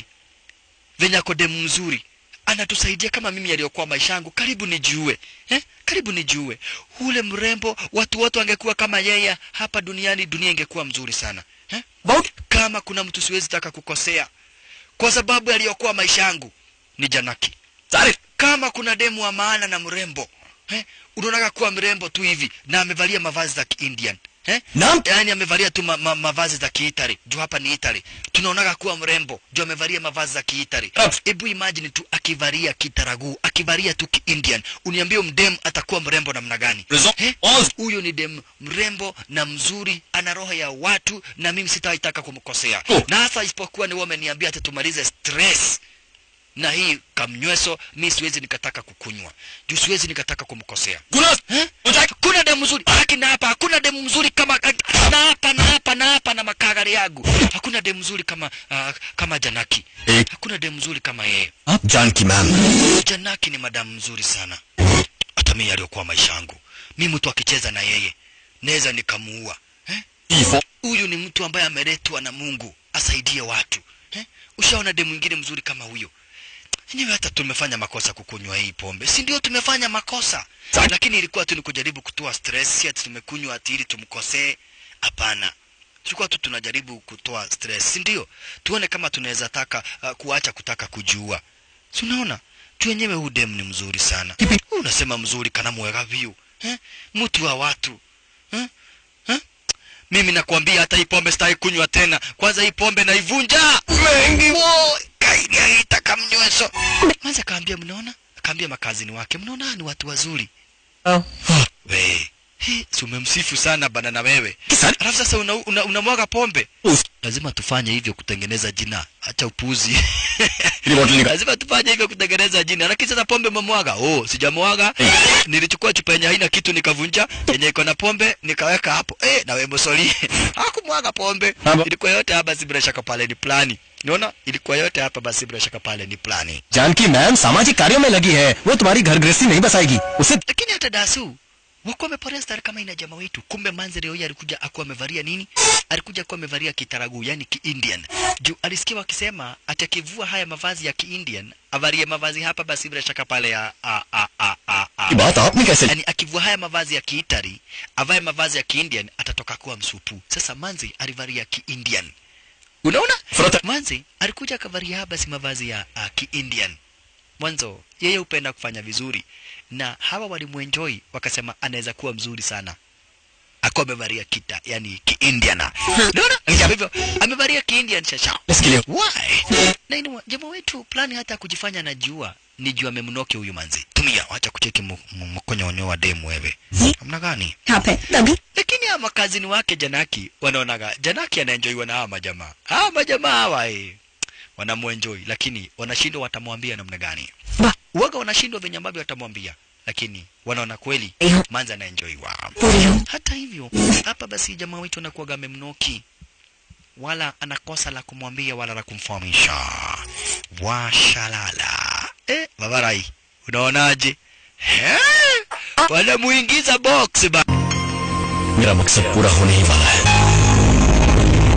venye ako demu mzuri anatusaidia kama mimi aliyokuwa maisha yangu karibu nijue eh? karibu nijue ule mrembo watu wote wangekuwa kama yeye hapa duniani dunia ingekuwa mzuri sana eh? kama kuna mtu siwezi taka kukosea kwa sababu aliyokuwa maisha yangu ni janaki Taarifa. kama kuna demu wa maana na mrembo eh? unaonaga kuwa mrembo tu hivi na amevalia mavazi za kiindian eh? Naam. yaani amevalia tu ma, ma, mavazi za kiitali juu hapa ni itali tunaonaga kuwa mrembo juu amevalia mavazi za kiitali Naam. hebu imagine tu akivalia kitaragu akivalia tu kiindian uniambie mdem atakuwa mrembo namna gani Raison. Eh? Onze. huyo ni dem mrembo na mzuri ana roho ya watu na mimi sitaitaka kumkosea Oh. na hasa isipokuwa ni wewe umeniambia ati tumalize stress na hii kamnyweso mi siwezi nikataka kukunywa juu siwezi nikataka kumkosea Kuna eh? kuna demu mzuri lakini hapa hakuna demu mzuri kama na hapa na hapa na hapa na makagari yangu hakuna demu mzuri kama uh, kama janaki Eh. hakuna demu mzuri kama yeye आप Janaki ma'am janaki ni madamu mzuri sana hata mimi aliyokuwa maisha yangu mi mtu akicheza na yeye naweza nikamuua eh? ifo huyu ni mtu ambaye ameletwa na mungu asaidie watu eh? ushaona demu mwingine mzuri kama huyo enyewe hata tumefanya makosa kukunywa hii pombe si ndio tumefanya makosa lakini ilikuwa tu ni kujaribu kutoa stress si ati tumekunywa ati ili tumkosee hapana tulikuwa tu tunajaribu kutoa stress si ndio tuone kama tunaweza taka uh, kuacha kutaka kujua si unaona tu wenyewe huu dem ni mzuri sana Huu unasema mzuri kana mwega vyu eh? mtu wa watu eh? Eh? mimi nakwambia hata hii pombe sitaki kunywa tena kwanza hii pombe naivunja mengi kaini aita kamnyweso manza akaambia mnaona akaambia makazini wake mnaona hawa ni watu wazuri we Hi, si umemsifu sana bana na wewe Kisani? alafu sasa unamwaga una, unamwaga pombe Uf. lazima tufanye hivyo kutengeneza jina acha upuzi ili bottle nika lazima tufanye hivyo kutengeneza jina lakini sasa pombe umemwaga oh sijamwaga nilichukua chupa yenye haina kitu nikavunja yenye iko na pombe nikaweka hapo eh na wewe msoli hakumwaga pombe Haba. ilikuwa yote hapa basi bila shaka pale ni plani unaona ilikuwa yote hapa basi bila shaka pale ni plani Janaki ma'am सामाजिक कार्यों में लगी है वो तुम्हारी घर गृहस्थी नहीं बसाएगी उसे lakini hata dasu wakuwa wameporea stari kama ina jamaa wetu kumbe manze leo hii alikuja akuwa amevalia nini alikuja akuwa amevalia kitaragu yani kiindian juu alisikia wakisema ati akivua haya mavazi ya kiindian avalie mavazi hapa basi bila shaka pale ya a, a, a, a, a. ये बात आपने कैसे yani akivua haya mavazi ya kiitari avae mavazi ya kiindian atatoka kuwa msupu sasa manzi alivalia kiindian unaona Frota. manzi alikuja akavalia haya basi mavazi ya uh, kiindian mwanzo yeye hupenda kufanya vizuri na hawa walimwenjoi wakasema anaweza kuwa mzuri sana akuwa amevalia kita yani kiindiana unaona Kwa hivyo amevalia kiindian shasha इसके लिए why na inu jamaa wetu plani hata kujifanya najua ni jua memnoke huyu manzi tumia wacha kucheki mu- mu- mkonyonyo wa demu wewe namna gani यहाँ पे तभी lakini hawa makazini wake janaki wanaonaga janaki anaenjoiwa na hawa majamaa hawa majamaa hawa eh, wanamwenjoi lakini wanashindwa watamwambia namna gani वाह uwaga wanashindwa venye ambavyo watamwambia lakini wanaona kweli Eyo. manzi anaenjoiwa पूरी हो hata hivyo hapa basi jamaa wetu anakuwaga amemnoki wala anakosa la kumwambia wala la kumfahamisha washalala eh, babarai unaonaje Eh, wanamuingiza box ba मेरा मकसद पूरा होने ही वाला है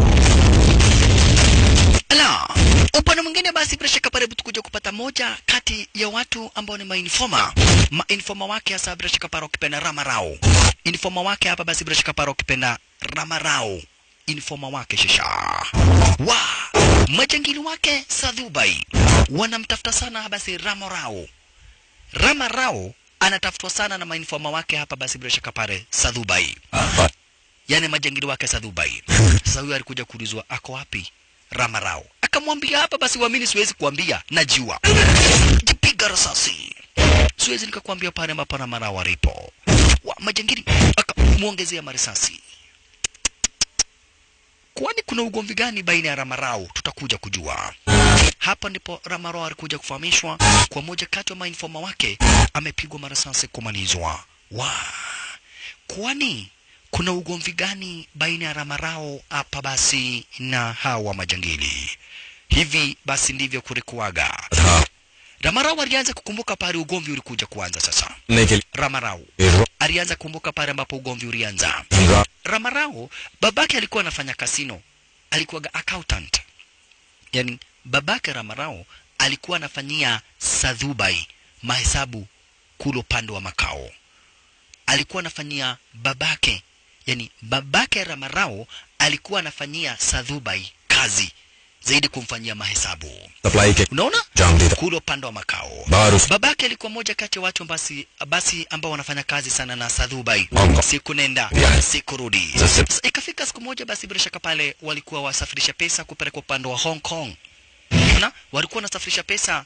Ala, upande mwingine basi bila shaka pale tukuja kupata moja kati ya watu ambao ni mainforma. Mainforma wake hasa bila shaka pale ukipenda Ramarao. Informa wake hapa basi bila shaka pale ukipenda Ramarao. Informa wake shisha. Wa, majangili wake Sadhubai wanamtafuta sana basi Ramarao. Ramarao anatafutwa sana na mainforma wake hapa basi bila shaka pale Sadhubai. yani majangili wake Sadhubai. Sasa huyo alikuja kuulizwa ako wapi Ramarao, akamwambia hapa basi, uamini, siwezi kuambia, najua. Jipiga risasi, siwezi nikakwambia pale ambapo Ramarao alipo. Wa majangili akamwongezea marisasi. Kwani kuna ugomvi gani baina ya Ramarao? Tutakuja kujua. hapa ndipo Ramaro alikuja kufahamishwa kwa moja kati ya mainfoma wake amepigwa marasasi kumalizwa. Wa kwani kuna ugomvi gani baina ya Ramarao hapa basi na hawa majangili? Hivi basi ndivyo kulikuwaga. था Ramarao alianza kukumbuka pale ugomvi ulikuja kuanza sasa. ने के Ramarao लिए alianza kukumbuka pale ambapo ugomvi ulianza. रा- Ramarao babake alikuwa anafanya kasino, alikuwa accountant. Yani babake Ramarao alikuwa anafanyia Sadhubai mahesabu kule upande wa makao. Alikuwa anafanyia babake, yani babake Ramarao alikuwa anafanyia Sadhubai kazi zaidi kumfanyia mahesabu. Supply के Unaona? जाम देता Kule upande wa makao. बाहर उस Babake alikuwa mmoja kati ya watu basi basi ambao wanafanya kazi sana na Sadhubai. Bongo. Siku nenda, Yeah. siku rudi. Sasa- Sasa ikafika siku moja basi bila shaka pale walikuwa wasafirisha pesa kupeleka upande wa Hong Kong. Na walikuwa wanasafirisha pesa.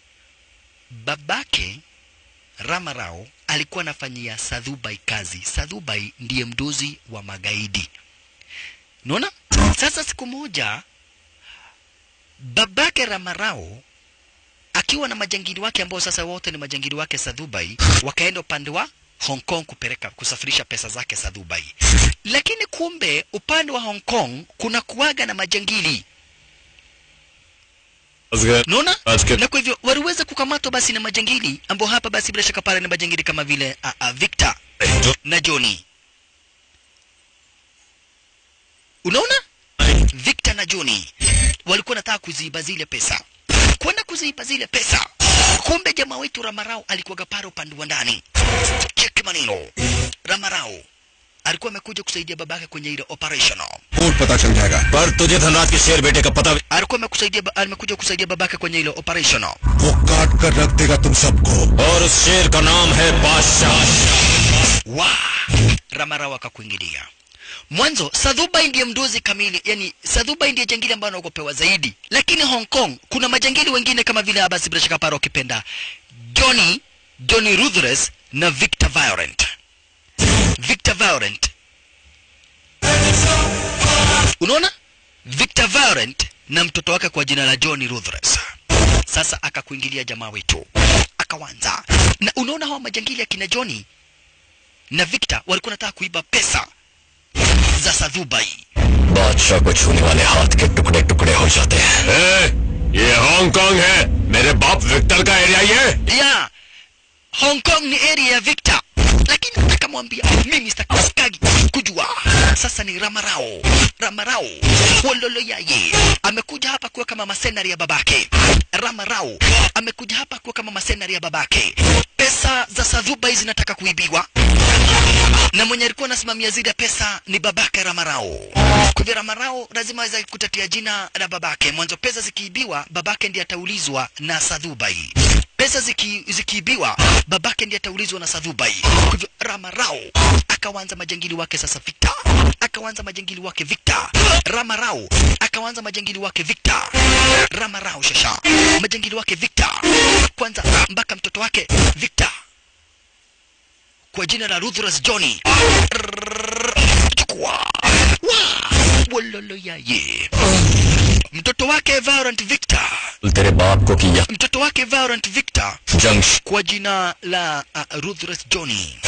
Babake Ramarao alikuwa anafanyia Sadhubai kazi. Sadhubai ndiye mdozi wa magaidi. Unaona? Sasa siku moja babake Ramarao akiwa na majangili wake ambao sasa wote ni majangili wake Sadhubai, wakaenda upande wa Hong Kong kupeleka kusafirisha pesa zake Sadhubai. Lakini kumbe upande wa Hong Kong kuna kuwaga na majangili, unaona? आज के Na kwa hivyo waliweza kukamatwa basi na majangili ambao hapa basi bila shaka pale ni majangili kama vile uh, uh, Victor जो na Johnny. Unaona? Victor na Johnny walikuwa nataka kuziiba zile pesa, kwenda kuziiba zile pesa. Kumbe jamaa wetu Ramarao alikuwa pale upande wa ndani. Cheki maneno, Ramarao alikuwa amekuja kusaidia babake kwenye ile operation. फूट पता चल जाएगा पर तुझे धनराज के शेर बेटे का पता भी- Alikuwa amekusaidia, amekuja kusaidia babake kwenye ile operation. वो काट कर रख देगा तुम सबको और उस शेर का नाम है बादशाह wa Ramarao akakuingilia. Mwanzo Sadhubai ndiye mdozi kamili, yani Sadhubai ndiye jangili ambaye anaogopewa zaidi, lakini Hong Kong kuna majangili wengine kama vile Abbas bila shaka paro ukipenda Johnny Johnny Ruthless na Victor Violent. Victor Violent, unaona Victor Violent na mtoto wake kwa jina la Johnny Ruthless. Sasa akakuingilia jamaa wetu akawanza, na unaona hawa majangili akina Johnny na Victor walikuwa nataka kuiba pesa za Sadhubai. बादशाह को छूने वाले हाथ के टुकड़े टुकड़े हो जाते हैं ये हांगकांग है मेरे बाप विक्टर का एरिया ये Ya Hong Kong ni area ya Victor, lakini akamwambia mimi sitakagi kujua. Sasa ni Ramarao, Ramarao Wololo yaye amekuja hapa kuwa kama masenari ya babake. Ramarao amekuja hapa kuwa kama masenari ya babake. Pesa za Sadhubai zinataka kuibiwa na mwenye alikuwa anasimamia zile pesa ni babake Ramarao. Kwa hivyo Ramarao lazima aweze kutatia jina la babake. Mwanzo pesa zikiibiwa, babake ndiye ataulizwa na Sadhubai. Pesa ziki, zikiibiwa, babake ndiye ataulizwa na Sadhubai. Kwa hivyo Ramarao akawanza majangili wake sasa Victor, akawanza majangili wake Victor. Ramarao akawanza majangili wake Victor. Ramarao shasha majangili wake Victor, kwanza mpaka mtoto wake Victor kwa jina la Ruthless Johnny. Chukua. Wa! Wololo yaye. Mtoto wake Violent Victor. तेरे बाप को किया Mtoto wake Violent Victor जंग kwa jina la uh, Ruthless Johnny.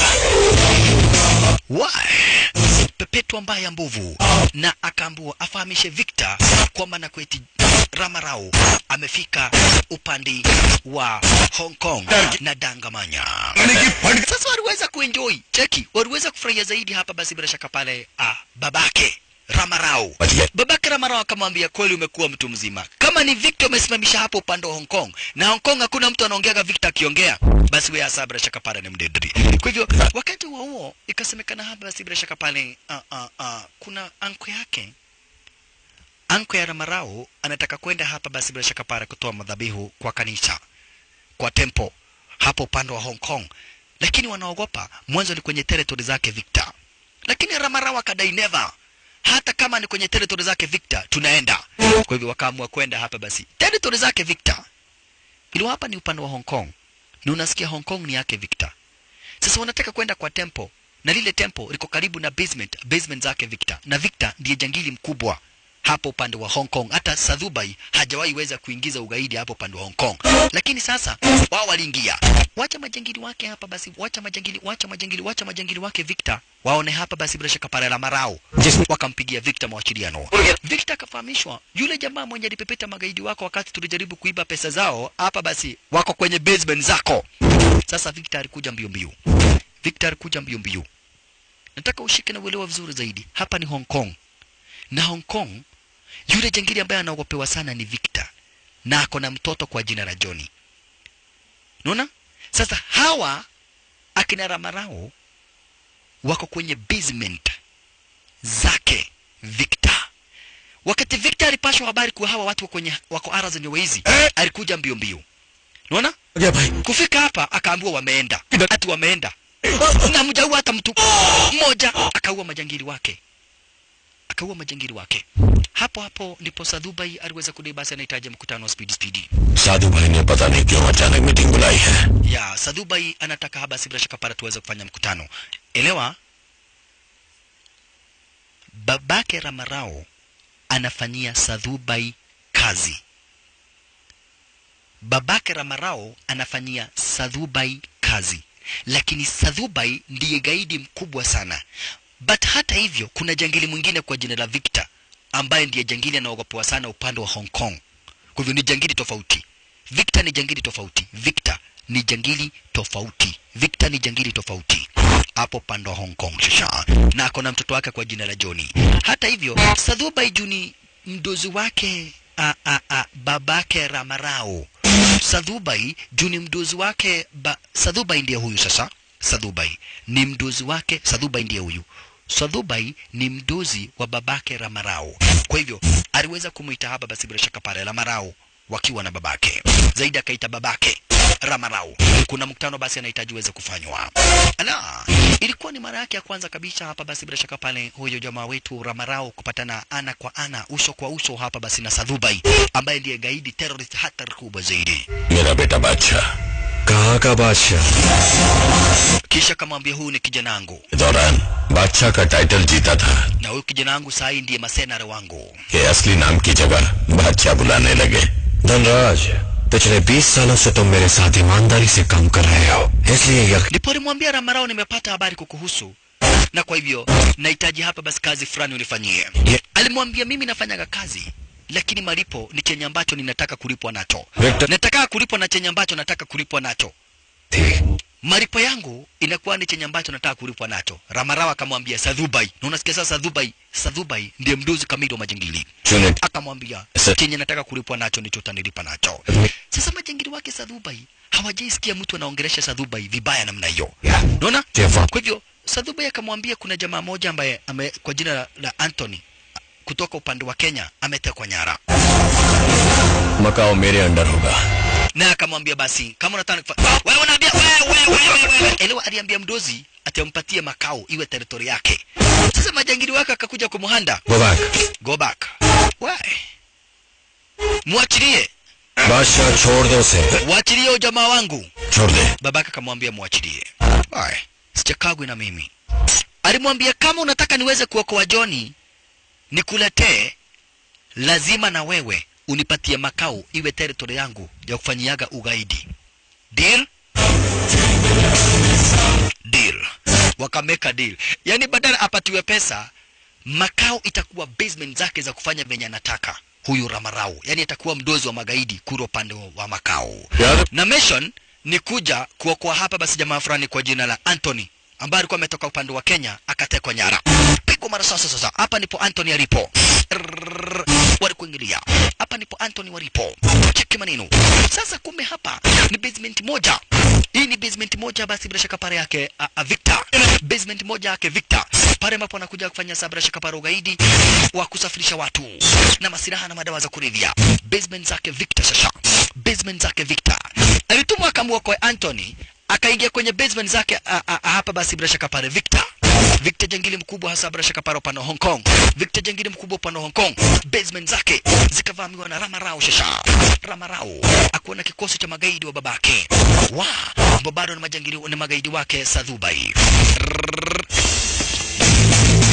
Why? Pepetwa mbaya mbovu na akaambiwa afahamishe Victor kwamba na kweti Ramarao amefika upande wa Hong Kong na Dangamanya. Sasa waliweza kuenjoy, cheki, waliweza kufurahia zaidi hapa. Basi bila shaka pale ah, babake Ramarao babake Ramarao akamwambia, kweli umekuwa mtu mzima. Kama ni Victor umesimamisha hapo upande wa Hong Kong, na Hong Kong hakuna mtu anaongeaga Victor akiongea, basi wewe hasa bila shaka pale ni mdedri. Kwa hivyo wakati huo huo ikasemekana hapa, basi bila shaka pale uh, uh, uh, kuna anko yake anko ya Ramarao anataka kwenda hapa, basi bila shaka pale kutoa madhabihu kwa kanisa kwa tempo hapo upande wa Hong Kong, lakini wanaogopa mwanzo ni kwenye territory zake Victor, lakini Ramarao akadai never hata kama ni kwenye territory zake Victor tunaenda. Kwa hivyo wakaamua kwenda hapa basi territory zake Victor, ili hapa ni upande wa Hong Kong, na unasikia Hong Kong ni yake Victor. Sasa wanataka kwenda kwa tempo, na lile tempo liko karibu na basement, basement zake Victor, na Victor ndiye jangili mkubwa hapo upande wa Hong Kong. Hata Sadhubai hajawahi weza kuingiza ugaidi hapo upande wa Hong Kong, lakini sasa wao waliingia. Wacha majangili wake hapa basi, wacha majangili, wacha majangili, wacha majangili wake Victor waone hapa basi, bila shaka pale la marao wakampigia Victor mawasiliano. Victor akafahamishwa yule jamaa mwenye alipepeta magaidi wako wakati tulijaribu kuiba pesa zao, hapa basi wako kwenye basement zako. Sasa Victor alikuja mbio mbio, Victor alikuja mbio mbio. Nataka ushike na uelewa vizuri zaidi, hapa ni Hong Kong na Hong Kong, yule jangili ambaye anaogopewa sana ni Victor na ako na mtoto kwa jina la Johnny. Unaona? Sasa hawa akina Ramarao wako kwenye basement zake Victor. Wakati Victor alipashwa habari kuwa hawa watu wako kwenye wako aras ni waizi, alikuja mbio mbio. Unaona? गया भाई Kufika hapa akaambiwa wameenda, ati wameenda na mjaua hata mtu mmoja, akaua majangili wake, akaua majangili wake. Hapo hapo ndipo Sadhubai aliweza kudai basi anahitaji mkutano wa speed speed. साधु भाई ने पता नहीं क्यों अचानक मीटिंग बुलाई है ya Sadhubai anataka haba si bila shaka para tuweze kufanya mkutano. Elewa, babake Ramarao anafanyia Sadhubai kazi. Babake Ramarao anafanyia Sadhubai kazi, lakini Sadhubai ndiye gaidi mkubwa sana. But hata hivyo, kuna jangili mwingine kwa jina la Victor ambaye ndiye jangili anaogopewa sana upande wa Hong Kong. Kwa hivyo ni jangili tofauti. Victor ni jangili tofauti. Victor ni jangili tofauti. Victor ni jangili tofauti hapo pande wa Hong Kong shasha, na ako na mtoto wake kwa jina la Johnny. Hata hivyo, Sadhubai Juni mdozi wake a, a, a, babake Ramarao. Sadhubai Juni mdozi wake ba, Sadhubai ndiye huyu sasa. Sadhubai ni mdozi wake, Sadhubai ndiye huyu. Sadhubai ni mdozi wa babake Ramarao. Kwa hivyo aliweza kumuita hapa basi bila shaka pale Ramarao wakiwa na babake. Zaidi akaita babake Ramarao. Kuna mkutano basi anahitaji uweze kufanywa. Ala, ilikuwa ni mara yake ya kwanza kabisa hapa basi bila shaka pale huyo jamaa wetu Ramarao kupatana ana kwa ana, uso kwa uso hapa basi na Sadhubai ambaye ndiye gaidi terrorist hatari kubwa zaidi. मेरा बेटा बादशाह कहाँ का बादशाह Kisha kamwambia huyu ni kijana wangu के दौरान बादशाह का टाइटल जीता था na huyu kijana wangu saa hii ndiye masenare wangu. कि असली नाम की जगह बादशाह बुलाने लगे धनराज पिछले 20 सालों से तुम मेरे साथ ईमानदारी से काम कर रहे हो इसलिए यकीन Ndipo alimwambia Ramarao, nimepata habari kukuhusu na kwa hivyo nahitaji hapa basi kazi fulani unifanyie. Ye- Alimwambia mimi nafanyaga kazi lakini malipo ni chenye ambacho ninataka kulipwa nacho. Victor- Nataka kulipwa na chenye ambacho nataka kulipwa nacho. थी Malipo yangu inakuwa ni chenye ambacho nataka kulipwa nacho. Ramarao akamwambia Sadhubai, na unasikia sasa Sadhubai, Sadhubai ndiye mduzi kamili wa majangili. चुने Akamwambia Sa- chenye nataka kulipwa nacho ndicho utanilipa nacho. Sasa majangili wake Sadhubai hawajaisikia mtu anaongelesha Sadhubai vibaya namna hiyo. Yeah. Unaona? Jefa. Kwa hivyo Sadhubai akamwambia kuna jamaa moja ambaye ame, kwa jina la, la Anthony kutoka upande wa Kenya ametekwa nyara, Macau मेरे under होगा na akamwambia basi kama unataka kufa- wewe unaambia wewe wewe wewe wewe, elewa, aliambia mdozi atampatie makao iwe teritori yake. Sasa majangili wake akakuja kumuhanda, go back go back, why mwachilie, बादशाह छोड़ दो उसे waachilie ujamaa wangu. छोड़ दे babake akamwambia mwachilie. Why? Sichakagwi na mimi. Alimwambia kama unataka niweze kuokoa Joni nikuletee, lazima na wewe unipatie makao iwe territory yangu ya kufanyiaga ugaidi. Deal? Deal. Wakameka deal. Yaani badala apatiwe pesa, makao itakuwa basement zake za kufanya venye anataka huyu Ramarau. Yaani atakuwa mdozi wa magaidi kuro upande wa- wa makao यार na mission ni kuja kuokoa hapa basi jamaa fulani kwa jina la Anthony ambaye alikuwa ametoka upande wa Kenya akatekwa nyara. Pigwa mara sasa sasa. Hapa ndipo Anthony alipo. Rrrr, Walikuingilia. Hapa ndipo Anthony walipo. Cheki maneno. Sasa kumbe hapa ni basement moja. Hii ni basement moja basi bila shaka pare yake a, a Victor. Basement moja yake Victor. Pale ambapo anakuja kufanya saa bila shaka pare ugaidi wa kusafirisha watu na masilaha na madawa za kulevya. Basement zake Victor sasa. Basement zake Victor. Alitumwa akamwokoe Anthony akaingia kwenye basement zake a, a, a, hapa basi bila shaka pale Victor. Victor jangili mkubwa hasa bila shaka pale upande wa Hong Kong. Victor jangili mkubwa upande wa Hong Kong. Basement zake zikavamiwa na Ramarao shasha. Ramarao akuwa na kikosi cha magaidi wa babake. Wa, ambao bado ni majangili ni magaidi wake Sadhubai.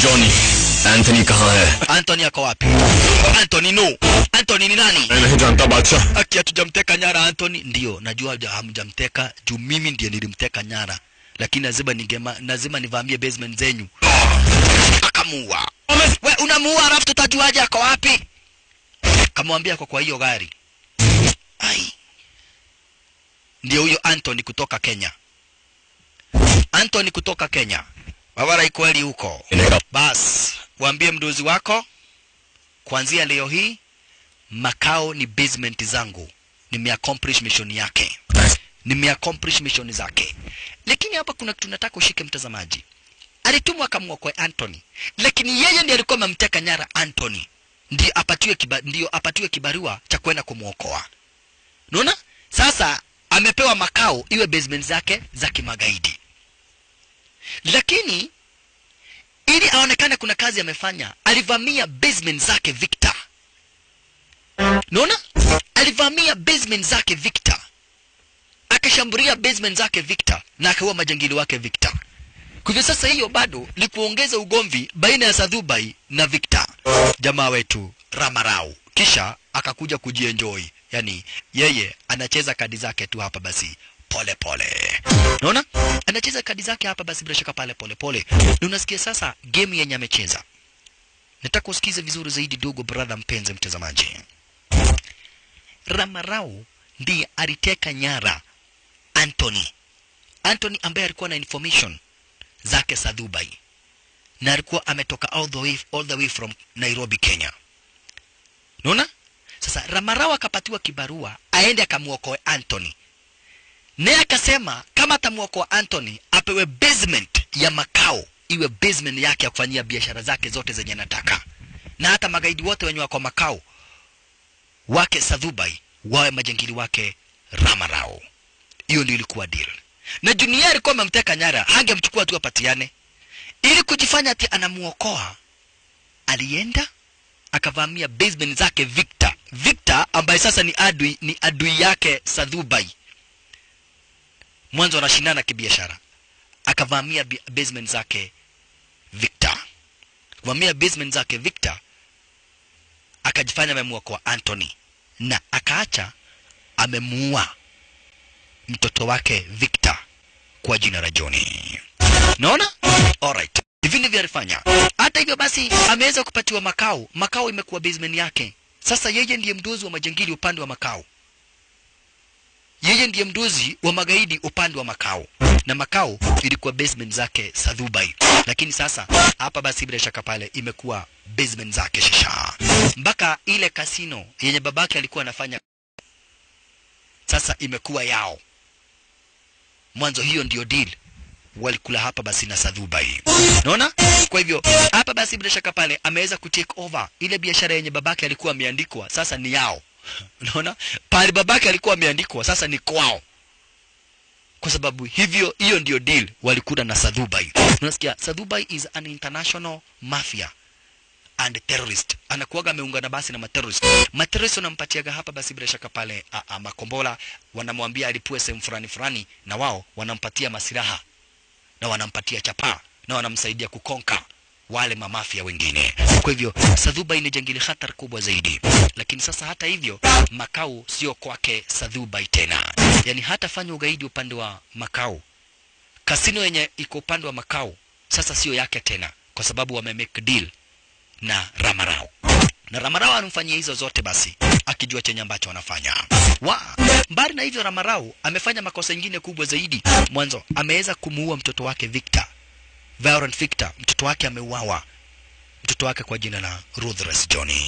Johnny Anthony कहाँ है Anthony ako wapi? Anthony no. Anthony ni nani? मैं नहीं जानता बादशाह Aki hatujamteka nyara Anthony. Ndio, najua haja- hamjamteka juu mimi ndiye nilimteka nyara, lakini lazima ningema, lazima nivamie basement zenyu. Akamuua. We unamuua alafu tutajuaje ako wapi? Kamwambia ako kwa hiyo gari. Ai. Ndio huyo Anthony kutoka Kenya. Anthony kutoka Kenya. Wawara ikweli huko. इन्हें Bas, waambie mdozi wako kuanzia leo hii makao ni basement zangu. Nimeaccomplish mission yake, nimeaccomplish mission zake. Lakini hapa kuna kitu nataka ushike, mtazamaji. Alitumwa akamwokoe Anthony, lakini yeye ndiye alikuwa amemteka nyara Anthony, ndio apatiwe kiba, ndio apatiwe kibarua cha kwenda kumwokoa. Unaona? Sasa amepewa makao iwe basement zake za kimagaidi, lakini ili aonekane kuna kazi amefanya, alivamia basement zake Victor. Unaona? Alivamia basement zake Victor, akashambulia basement zake Victor na akaua majangili wake Victor. Kwa hivyo sasa hiyo bado ni kuongeza ugomvi baina ya Sadhubai na Victor, jamaa wetu Ramarau. Kisha akakuja kujienjoy, yani yeye anacheza kadi zake tu hapa basi pole pole. Unaona? Anacheza kadi zake hapa basi bila shaka pale pole pole. Na unasikia sasa game yenye amecheza. Nataka usikize vizuri zaidi dogo brother mpenzi mtazamaji. Ramarau ndiye aliteka nyara Anthony. Anthony ambaye alikuwa na information zake za Dubai na alikuwa ametoka all the way, all the way from Nairobi, Kenya. Unaona? Sasa Ramarau akapatiwa kibarua aende akamwokoe Anthony. Naye akasema kama atamwokoa Anthony apewe basement ya makao iwe basement yake ya kufanyia biashara zake zote zenye anataka, na hata magaidi wote wenye wako makao wake Sadhubai wawe majangili wake Ramarao. Hiyo ndio ilikuwa deal, na Junior alikuwa amemteka nyara, hangemchukua tu apatiane, ili kujifanya ati anamuokoa. Alienda akavamia basement zake Victor, Victor ambaye sasa ni adui, ni adui yake Sadhubai mwanzo wanashindana kibiashara, akavamia bi- basement zake Victor, kuvamia basement zake Victor, akajifanya amemwokoa Anthony na akaacha amemuua mtoto wake Victor kwa jina la Johnny. Naona? Alright. Hivi ndivyo alifanya. Hata hivyo basi ameweza kupatiwa makao. Makao imekuwa basement yake. Sasa yeye ndiye mdozi wa majangili upande wa makao yeye ndiye mdozi wa magaidi upande wa makao na makao ilikuwa basement zake Sadhubai, lakini sasa hapa basi bila shaka pale imekuwa basement zake Shisha, mpaka ile kasino yenye babake alikuwa anafanya sasa imekuwa yao. Mwanzo hiyo ndio deal walikula hapa basi na Sadhubai, unaona? Kwa hivyo hapa basi bila shaka pale ameweza kutake over ile biashara yenye babake alikuwa ameandikwa, sasa ni yao. Unaona, pale babake alikuwa ameandikwa sasa ni kwao, kwa sababu hivyo, hiyo ndio deal walikula na Sadhubai. Unasikia, Sadhubai is an international mafia and terrorist, anakuwaga ameungana basi na materrorist. Materrorist wanampatiaga hapa basi bila shaka pale a, a, makombola, wanamwambia alipue sehemu fulani fulani, na wao wanampatia masilaha na wanampatia chapaa na wanamsaidia kukonka wale mamafia wengine. Kwa hivyo Sadhubai ni jangili hatari kubwa zaidi, lakini sasa hata hivyo makao sio kwake Sadhubai tena, yaani hatafanya ugaidi upande wa makao. Kasino yenye iko upande wa makao sasa sio yake tena, kwa sababu wame make deal na Ramarao na Ramarao anamfanyia hizo zote basi akijua chenye ambacho anafanya. Wa mbali na hivyo, Ramarao amefanya makosa ingine kubwa zaidi. Mwanzo ameweza kumuua mtoto wake Victor, Violent Victor, mtoto wake ameuawa, mtoto wake kwa jina la Ruthless Johnny.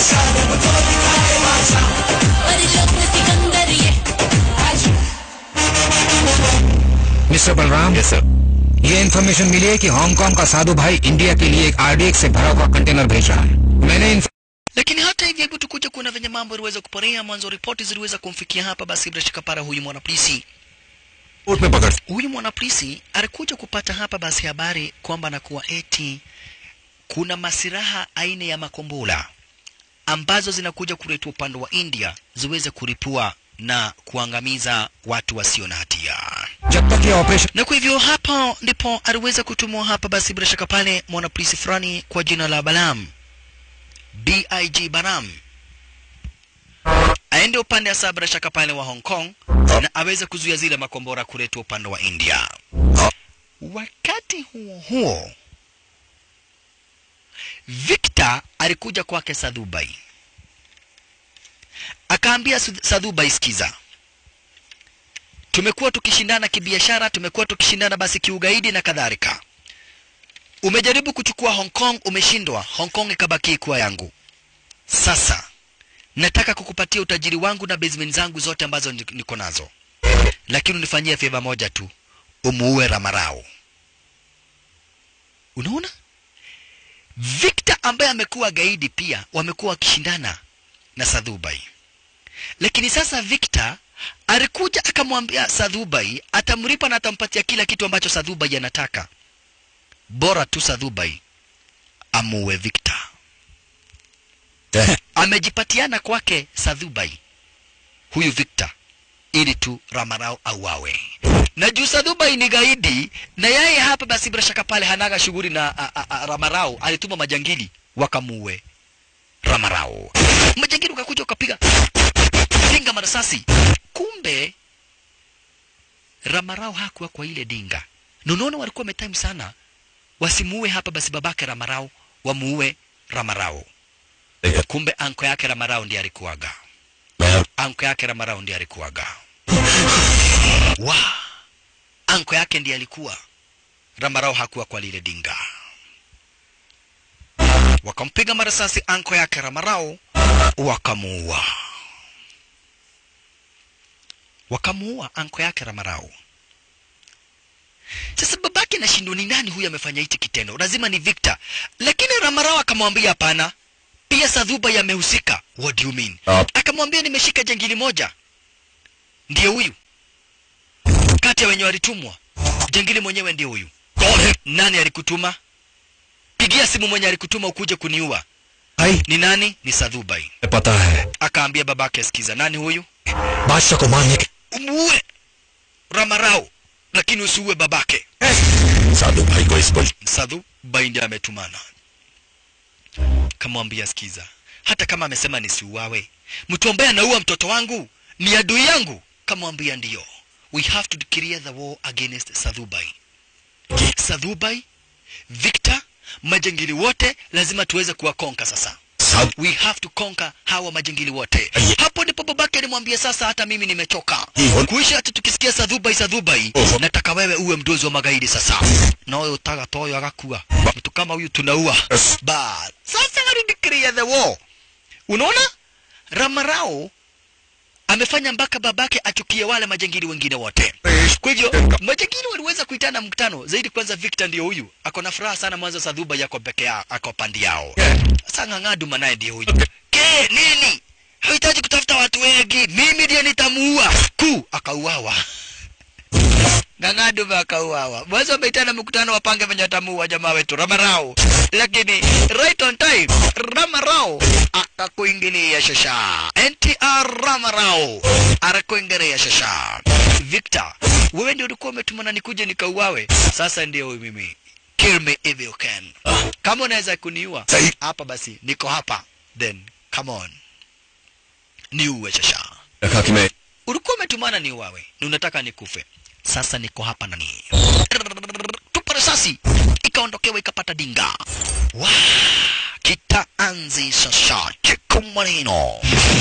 Mister Balram yes sir ये information मिली है कि हांगकांग का साधु भाई इंडिया के लिए एक आरडीएक्स से भरा हुआ कंटेनर भेज रहा है मैंने इन Lakini hata hivyo, hebu tukuje kuona venye mambo yaliweza kuporea. Mwanzo ripoti ziliweza kumfikia hapa, basi bila shaka para huyu mwanapolisi court में पकड़ huyu mwanapolisi alikuja kupata hapa basi habari kwamba nakuwa eti kuna masiraha aina ya makombola ambazo zinakuja kuletwa upande wa India ziweze kulipua na kuangamiza watu wasio na hatia. जब तक ये operation na kwa hivyo hapo ndipo aliweza kutumwa hapa basi bila shaka pale mwanapolisi fulani kwa jina la Balam BIG Baram aende upande wa saa bila shaka pale wa Hong Kong na aweze kuzuia zile makombora kuletwa upande wa India. Wakati huo huo, Victor alikuja kwake Sadhubai, akaambia Su- Sadhubai, sikiza, tumekuwa tukishindana kibiashara, tumekuwa tukishindana basi kiugaidi na kadhalika. Umejaribu kuchukua Hong Kong, umeshindwa. Hong Kong ikabaki kuwa yangu. Sasa nataka kukupatia utajiri wangu na basement zangu zote ambazo ni- niko nazo, lakini unifanyie favor moja tu, umuue Ramarao. Unaona, Victor ambaye amekuwa gaidi pia wamekuwa wakishindana na Sadhubai, lakini sasa Victor alikuja akamwambia Sadhubai atamlipa na atampatia kila kitu ambacho Sadhubai anataka, bora tu Sadhubai amuue Victor. Amejipatiana kwake Sadhubai huyu Victor ili tu Ramarao auawe. Na juu Sadhubai ni gaidi na yeye hapa basi bila shaka pale hanaga shughuli na a, a, a, Ramarao, alituma majangili wakamuue Ramarao. Majangili ukakuja ukapiga dinga marasasi, kumbe Ramarao hakuwa kwa ile dinga. Na unaona walikuwa wametime sana wasimuue hapa basi babake Ramarao, wamuue Ramarao. Kumbe anko yake Ramarao ndiye alikuwaga, anko yake Ramarao ndiye alikuwaga. Wa anko yake ndiye alikuwa, Ramarao hakuwa kwa lile dinga. Wakampiga marasasi anko yake Ramarao, wakamuua wakamuua anko yake Ramarao. Sasa babake nashindwa ni nani huyu amefanya hichi kitendo, lazima ni Victor. Lakini Ramarao akamwambia hapana, pia Sadhuba yamehusika. What do you mean? Ah. Akamwambia nimeshika jangili moja, ndiye huyu kati ya wenye walitumwa, jangili mwenyewe ndiye huyu. Nani alikutuma? Pigia simu mwenye alikutuma ukuje kuniua. भाई Ni nani? Ni Sadhubai. पता है Akaambia babake, sikiza, nani huyu? बादशाह को मारने के Umuue Ramarao, lakini usiue babake. साधु भाई को इस बुल Sadhu Baindi ametumana, kamwambia sikiza, hata kama amesema nisiuawe, mtu ambaye anaua mtoto wangu ni adui yangu. Kamwambia ndiyo, we have to declare the war against Sadhubai. Sadhubai, Victor, majangili wote lazima tuweze kuwakonka sasa. Sadhu We have to conquer hawa majangili wote. Aye. Hapo ndipo babake alimwambia sasa, hata mimi nimechoka Hivyo. kuishi hata tukisikia Sadhubai Sadhubai, Oho. nataka wewe uwe mdozi wa magaidi sasa. Na wewe utaga toyo agakua mtu kama huyu tunaua. Yes. Ba sasa alideclare the war. Unaona, Ramarao amefanya mpaka babake achukie wale majangili wengine wote. Kwa hivyo majangili waliweza kuitana mkutano zaidi. Kwanza Victor ndio huyu ako na furaha sana, mwanzo Sadhuba yako peke yao, ako pandi yao. Sasa Ng'ang'aduma naye ndiye huyu. Ke nini? Hahitaji kutafuta watu wengi, mimi ndiye nitamuua. Ku akauawa. Ng'ang'aduma akauawa. Mwanzo wameitana mkutano wapange venye watamuua jamaa wetu Ramarao, lakini right on time Ramarao akakuingilia shasha. NTR Ramarao arakuingilia shasha. Victor, wewe ndio ulikuwa umetumana nikuje nikauawe, sasa ndio huyu mimi. Kill me if you can. Kama unaweza kuniua Sahi. hapa, basi niko hapa, then come on, niuwe shasha रखा कि मैं ulikuwa umetumana ni uwawe na unataka nikufe sasa niko hapa nani tupa risasi ikaondokewa ikapata dinga wa kitaanzi sasa chiku maneno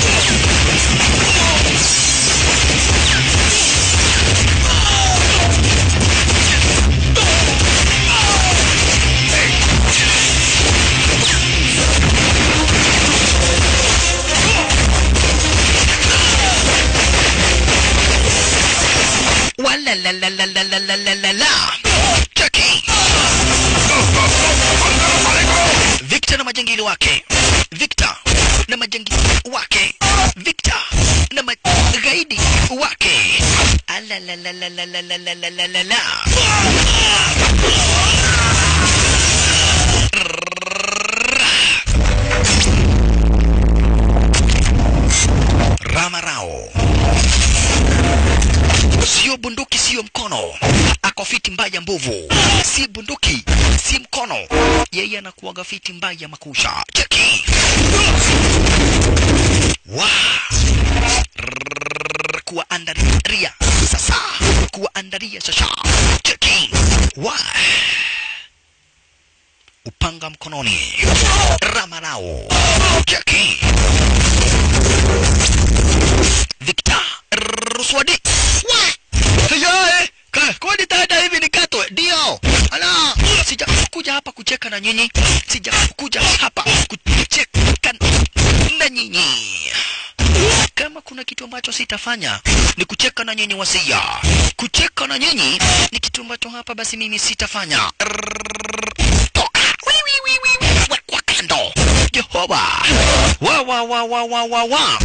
wala la la la la la la la la la Chucky Victor na majangili wake Victor na majangili wake Victor na magaidi wake ala la la la la la la la la la la la Ramarao sio bunduki sio sio mkono ako fiti mbaya mbovu si bunduki si mkono yeye anakuaga fiti mbaya makusha cheki wa Rrrr, kuwaandaria sasa kuwaandaria sasa cheki wa upanga mkononi ramarao cheki Victor Ruswadi. Hayae, ka kwani dada hivi nikatwe? Ndio. Ala, sijakuja hapa kucheka na nyinyi. Sijakuja hapa kucheka na nyinyi. Kama kuna kitu ambacho sitafanya ni kucheka na nyinyi wasia. Kucheka na nyinyi ni kitu ambacho hapa basi mimi sitafanya. Toka. Wi, wi, wi, wi, wi. Wekwa kando. Jehova. Wa wa wa wa wa wa wa.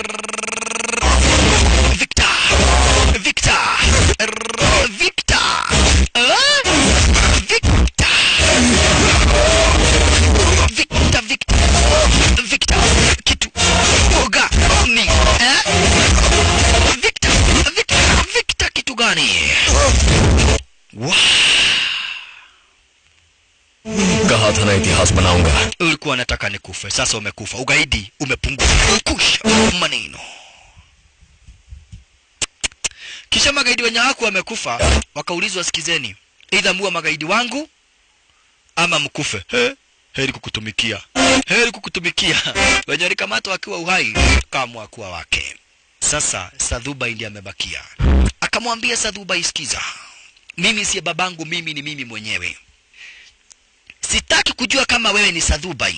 Victor! Victor! R- Victor! Ah? Victor! Victor, Victor! Victor! Kitu oga ni eh? Victor! Victor! Victor kitu gani? Wow. कहा था ना इतिहास बनाऊंगा Ulikuwa unataka nikufe, sasa umekufa. Ugaidi umepungua. Kusha maneno. Kisha magaidi wenye haku wamekufa, wakaulizwa, sikizeni, aidha muwe magaidi wangu ama mkufe. He, heri kukutumikia, heri kukutumikia. Wenye walikamatwa wakiwa uhai, kaamua kuwa wake. Sasa Sadhubai ndiye amebakia, akamwambia Sadhubai, sikiza, mimi siye babangu, mimi ni mimi mwenyewe. Sitaki kujua kama wewe ni Sadhubai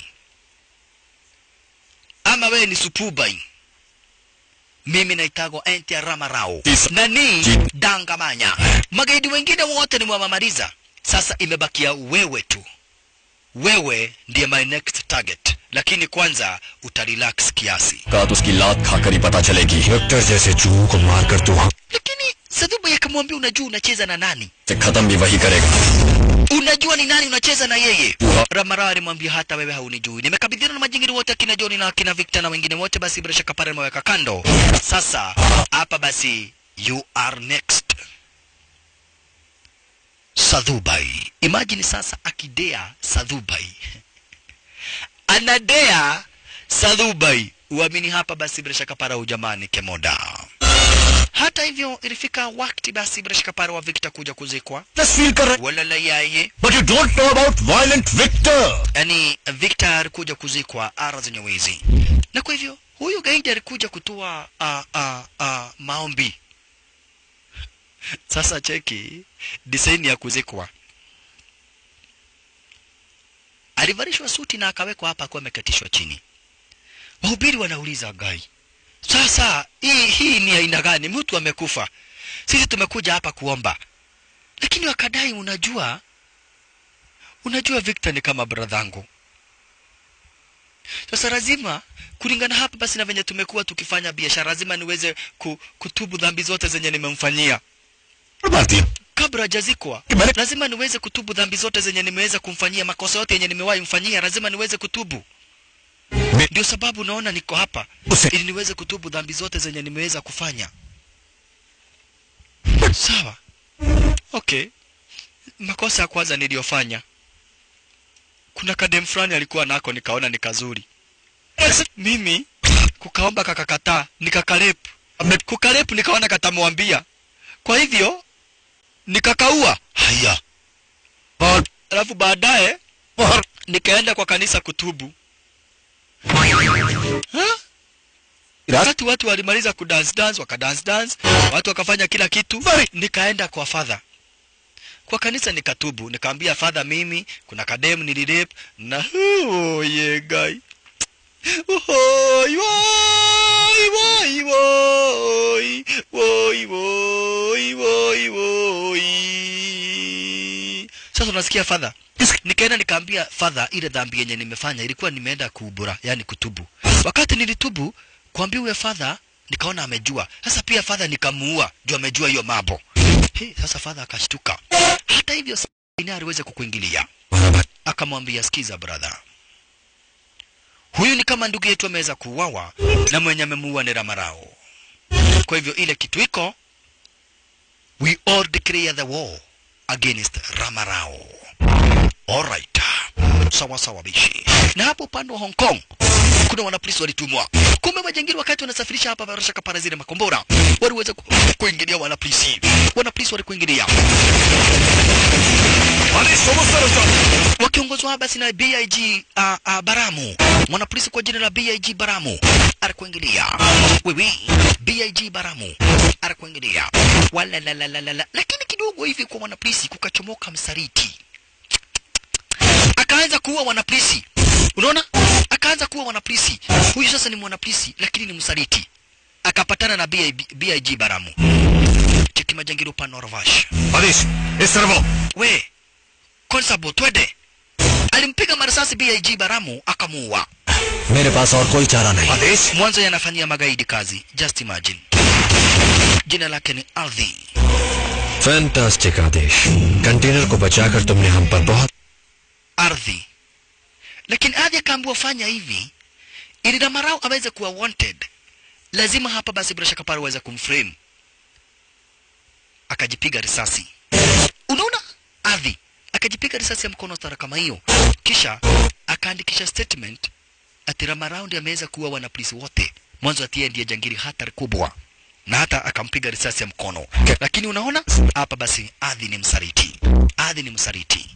ama wewe ni Supubai. Mimi naitagwa Entia Ramarao Tisa. nani Ji- Dangamanya. Magaidi wengine wote nimewamaliza, sasa imebakia wewe tu. Wewe ndiye my next target, lakini kwanza utarelax kiasi. कहा तो उसकी लात खाकर ही पता चलेगी विक्टर जैसे चूहों को मारकर तू हम Lakini Sadhubai akamwambia, unajua unacheza na nani? से खत्म भी वही करेगा unajua ni nani unacheza na yeye Uha. Ramarao alimwambia hata wewe haunijui nimekabidhiana na majingiri wote akina John na akina Victor na wengine wote basi bila shaka pale nimeweka kando sasa hapa basi you are next Sadhubai imagine sasa akidea Sadhubai anadea Sadhubai uamini hapa basi bila shaka para ujamani kemoda hata hivyo ilifika wakati basi bila shaka para wa Victor kuja kuzikwa feel कर रहे wala la yaye but you don't know about violent Victor yani Victor alikuja kuzikwa ara zenye wizi, na kwa hivyo huyu gaidi alikuja kutoa uh, uh, uh, maombi. Sasa cheki design ya kuzikwa, alivalishwa suti na akawekwa hapa akiwa amekatishwa chini. Wahubiri wanauliza gai, sasa hii hii ni aina gani? Mtu amekufa, sisi tumekuja hapa kuomba, lakini wakadai, unajua unajua Victor ni kama bradhangu. Sasa lazima kulingana hapa basi na venye tumekuwa tukifanya biashara, lazima niweze ku, kutubu dhambi zote zenye nimemfanyia मारती है kabla hajazikwa. Kimani- Lazima niweze kutubu dhambi zote zenye nimeweza kumfanyia, makosa yote yenye nimewahi mfanyia, lazima niweze kutubu. Me- Ndio sababu naona niko hapa Use- ili niweze kutubu dhambi zote zenye nimeweza kufanya. Sawa, okay. Makosa ya kwanza niliyofanya, kuna kadem fulani alikuwa nako, nikaona ni kazuri. Mimi kukaomba kakakataa, nikakarepu. Kukarepu nikaona katamwambia, kwa hivyo nikakaua. Haya, और alafu baadaye और nikaenda kwa kanisa kutubu. Ha? Wakati watu walimaliza kudance dance, wakadance dance, watu wakafanya kila kitu, nikaenda kwa father kwa kanisa nikatubu, nikaambia father, mimi kuna kademu nilirape na oh, yeah, guy Woi, woi, woi, woi, woi, woi, woi, woi. Sasa unasikia father, nikaenda nikaambia father, ile dhambi yenye nimefanya ilikuwa nimeenda kuubura, yani kutubu. Wakati nilitubu kuambia huyo father, nikaona amejua. Sasa pia father nikamuua, juu amejua hiyo mambo. Hey, sasa father akashtuka. Hata hivyo Sabina aliweza kukuingilia, akamwambia sikiza brother, huyu ni kama ndugu yetu ameweza kuuawa na mwenye amemuua ni Ramarao. Kwa hivyo ile kitu iko we all declare the war against Ramarao. Alright. Sawa sawa bishi. Na hapo upande wa Hong Kong kuna wanapolisi walitumwa. Kumbe majangili wakati wanasafirisha hapa barasha kapara zile makombora waliweza ku, kuingilia wanapolisi. Wanapolisi walikuingilia wakiongozwa basi na BIG uh, uh, Baramu, mwanapolisi kwa jina la BIG Baramu alikuingilia. Wewe BIG Baramu alikuingilia. Wala la la la la la. Lakini kidogo hivi kwa mwanapolisi kukachomoka msaliti akaanza kuua wanapolisi. Unaona, akaanza kuua wanapolisi. Huyu sasa ni mwanapolisi lakini ni msaliti, akapatana na BIG, BIG Baramu. Cheki majangili upande wa Ravash. आदेश इस तरफ आओ We Konsabo, twende. Alimpiga marisasi BIG Baramu akamuua. मेरे पास और कोई चारा नहीं Adesh Mwanzo yanafanyia magaidi kazi. Just imagine. Jina lake ni Ardhi. Fantastic Adesh container को बचाकर तुमने हम पर बहुत Ardhi. Lakini Ardhi akaambiwa fanya hivi ili Ramarau aweze kuwa wanted. Lazima hapa basi bila shaka pale aweze kumframe. Akajipiga risasi. Unaona? Ardhi akajipiga risasi ya mkono stara kama hiyo. Kisha akaandikisha statement ati Ramarau ndiye ameweza kuua wanapolisi wote. Mwanzo atie ndiye jangili hatari kubwa. Na hata akampiga risasi ya mkono. Lakini unaona? Hapa basi Ardhi ni msaliti. Ardhi ni msaliti.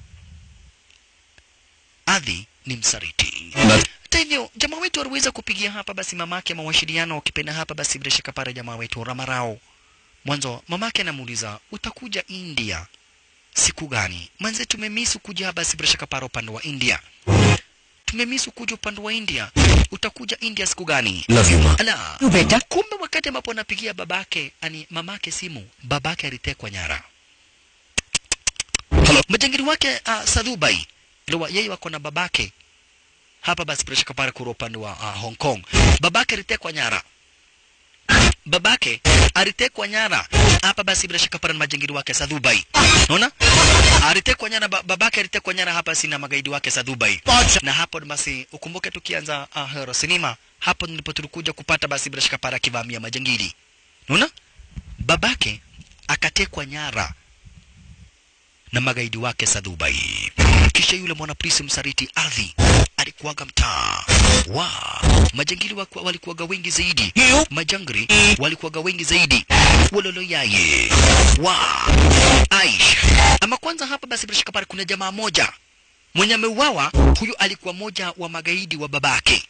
Ardhi ni msaliti. Hata hivyo jamaa wetu aliweza kupigia hapa basi mamake mawasiliano ukipenda hapa basi bila shaka pale jamaa wetu Ramarao. Mwanzo mamake anamuuliza utakuja India siku gani? Manze tumemisu kuja hapa basi bila shaka pale upande wa India. Tumemisu kuja upande wa India. Utakuja India siku gani? Love you माँ Ala. Beta. Kumbe wakati ambapo anapigia babake, ani mamake simu, babake alitekwa nyara. Hello. Majangili wake uh, Sadhubai, Lewa, yeye wako na babake hapa basi bila shaka pale kura upande wa uh, Hong Kong. Babake alitekwa nyara. Babake alitekwa nyara hapa basi bila shaka pale na majangili wake Sadhubai. Unaona? Alitekwa nyara ba, babake alitekwa nyara hapa si na magaidi wake Sadhubai. Na hapo basi ukumbuke tukianza uh, Hero Cinema hapo ndipo tulikuja kupata basi bila shaka pale akivamia majangili. Unaona? Babake akatekwa nyara na magaidi wake Sadhubai. Kisha yule mwanapolisi msaliti Ardhi alikuwaga mtaa wa majangili waku- walikuwaga wengi zaidi, majangri walikuwaga wengi zaidi, wololoyaye wa Aish. Ama kwanza hapa basi bila shaka pale kuna jamaa moja mwenye ameuawa, huyu alikuwa moja wa magaidi wa babake.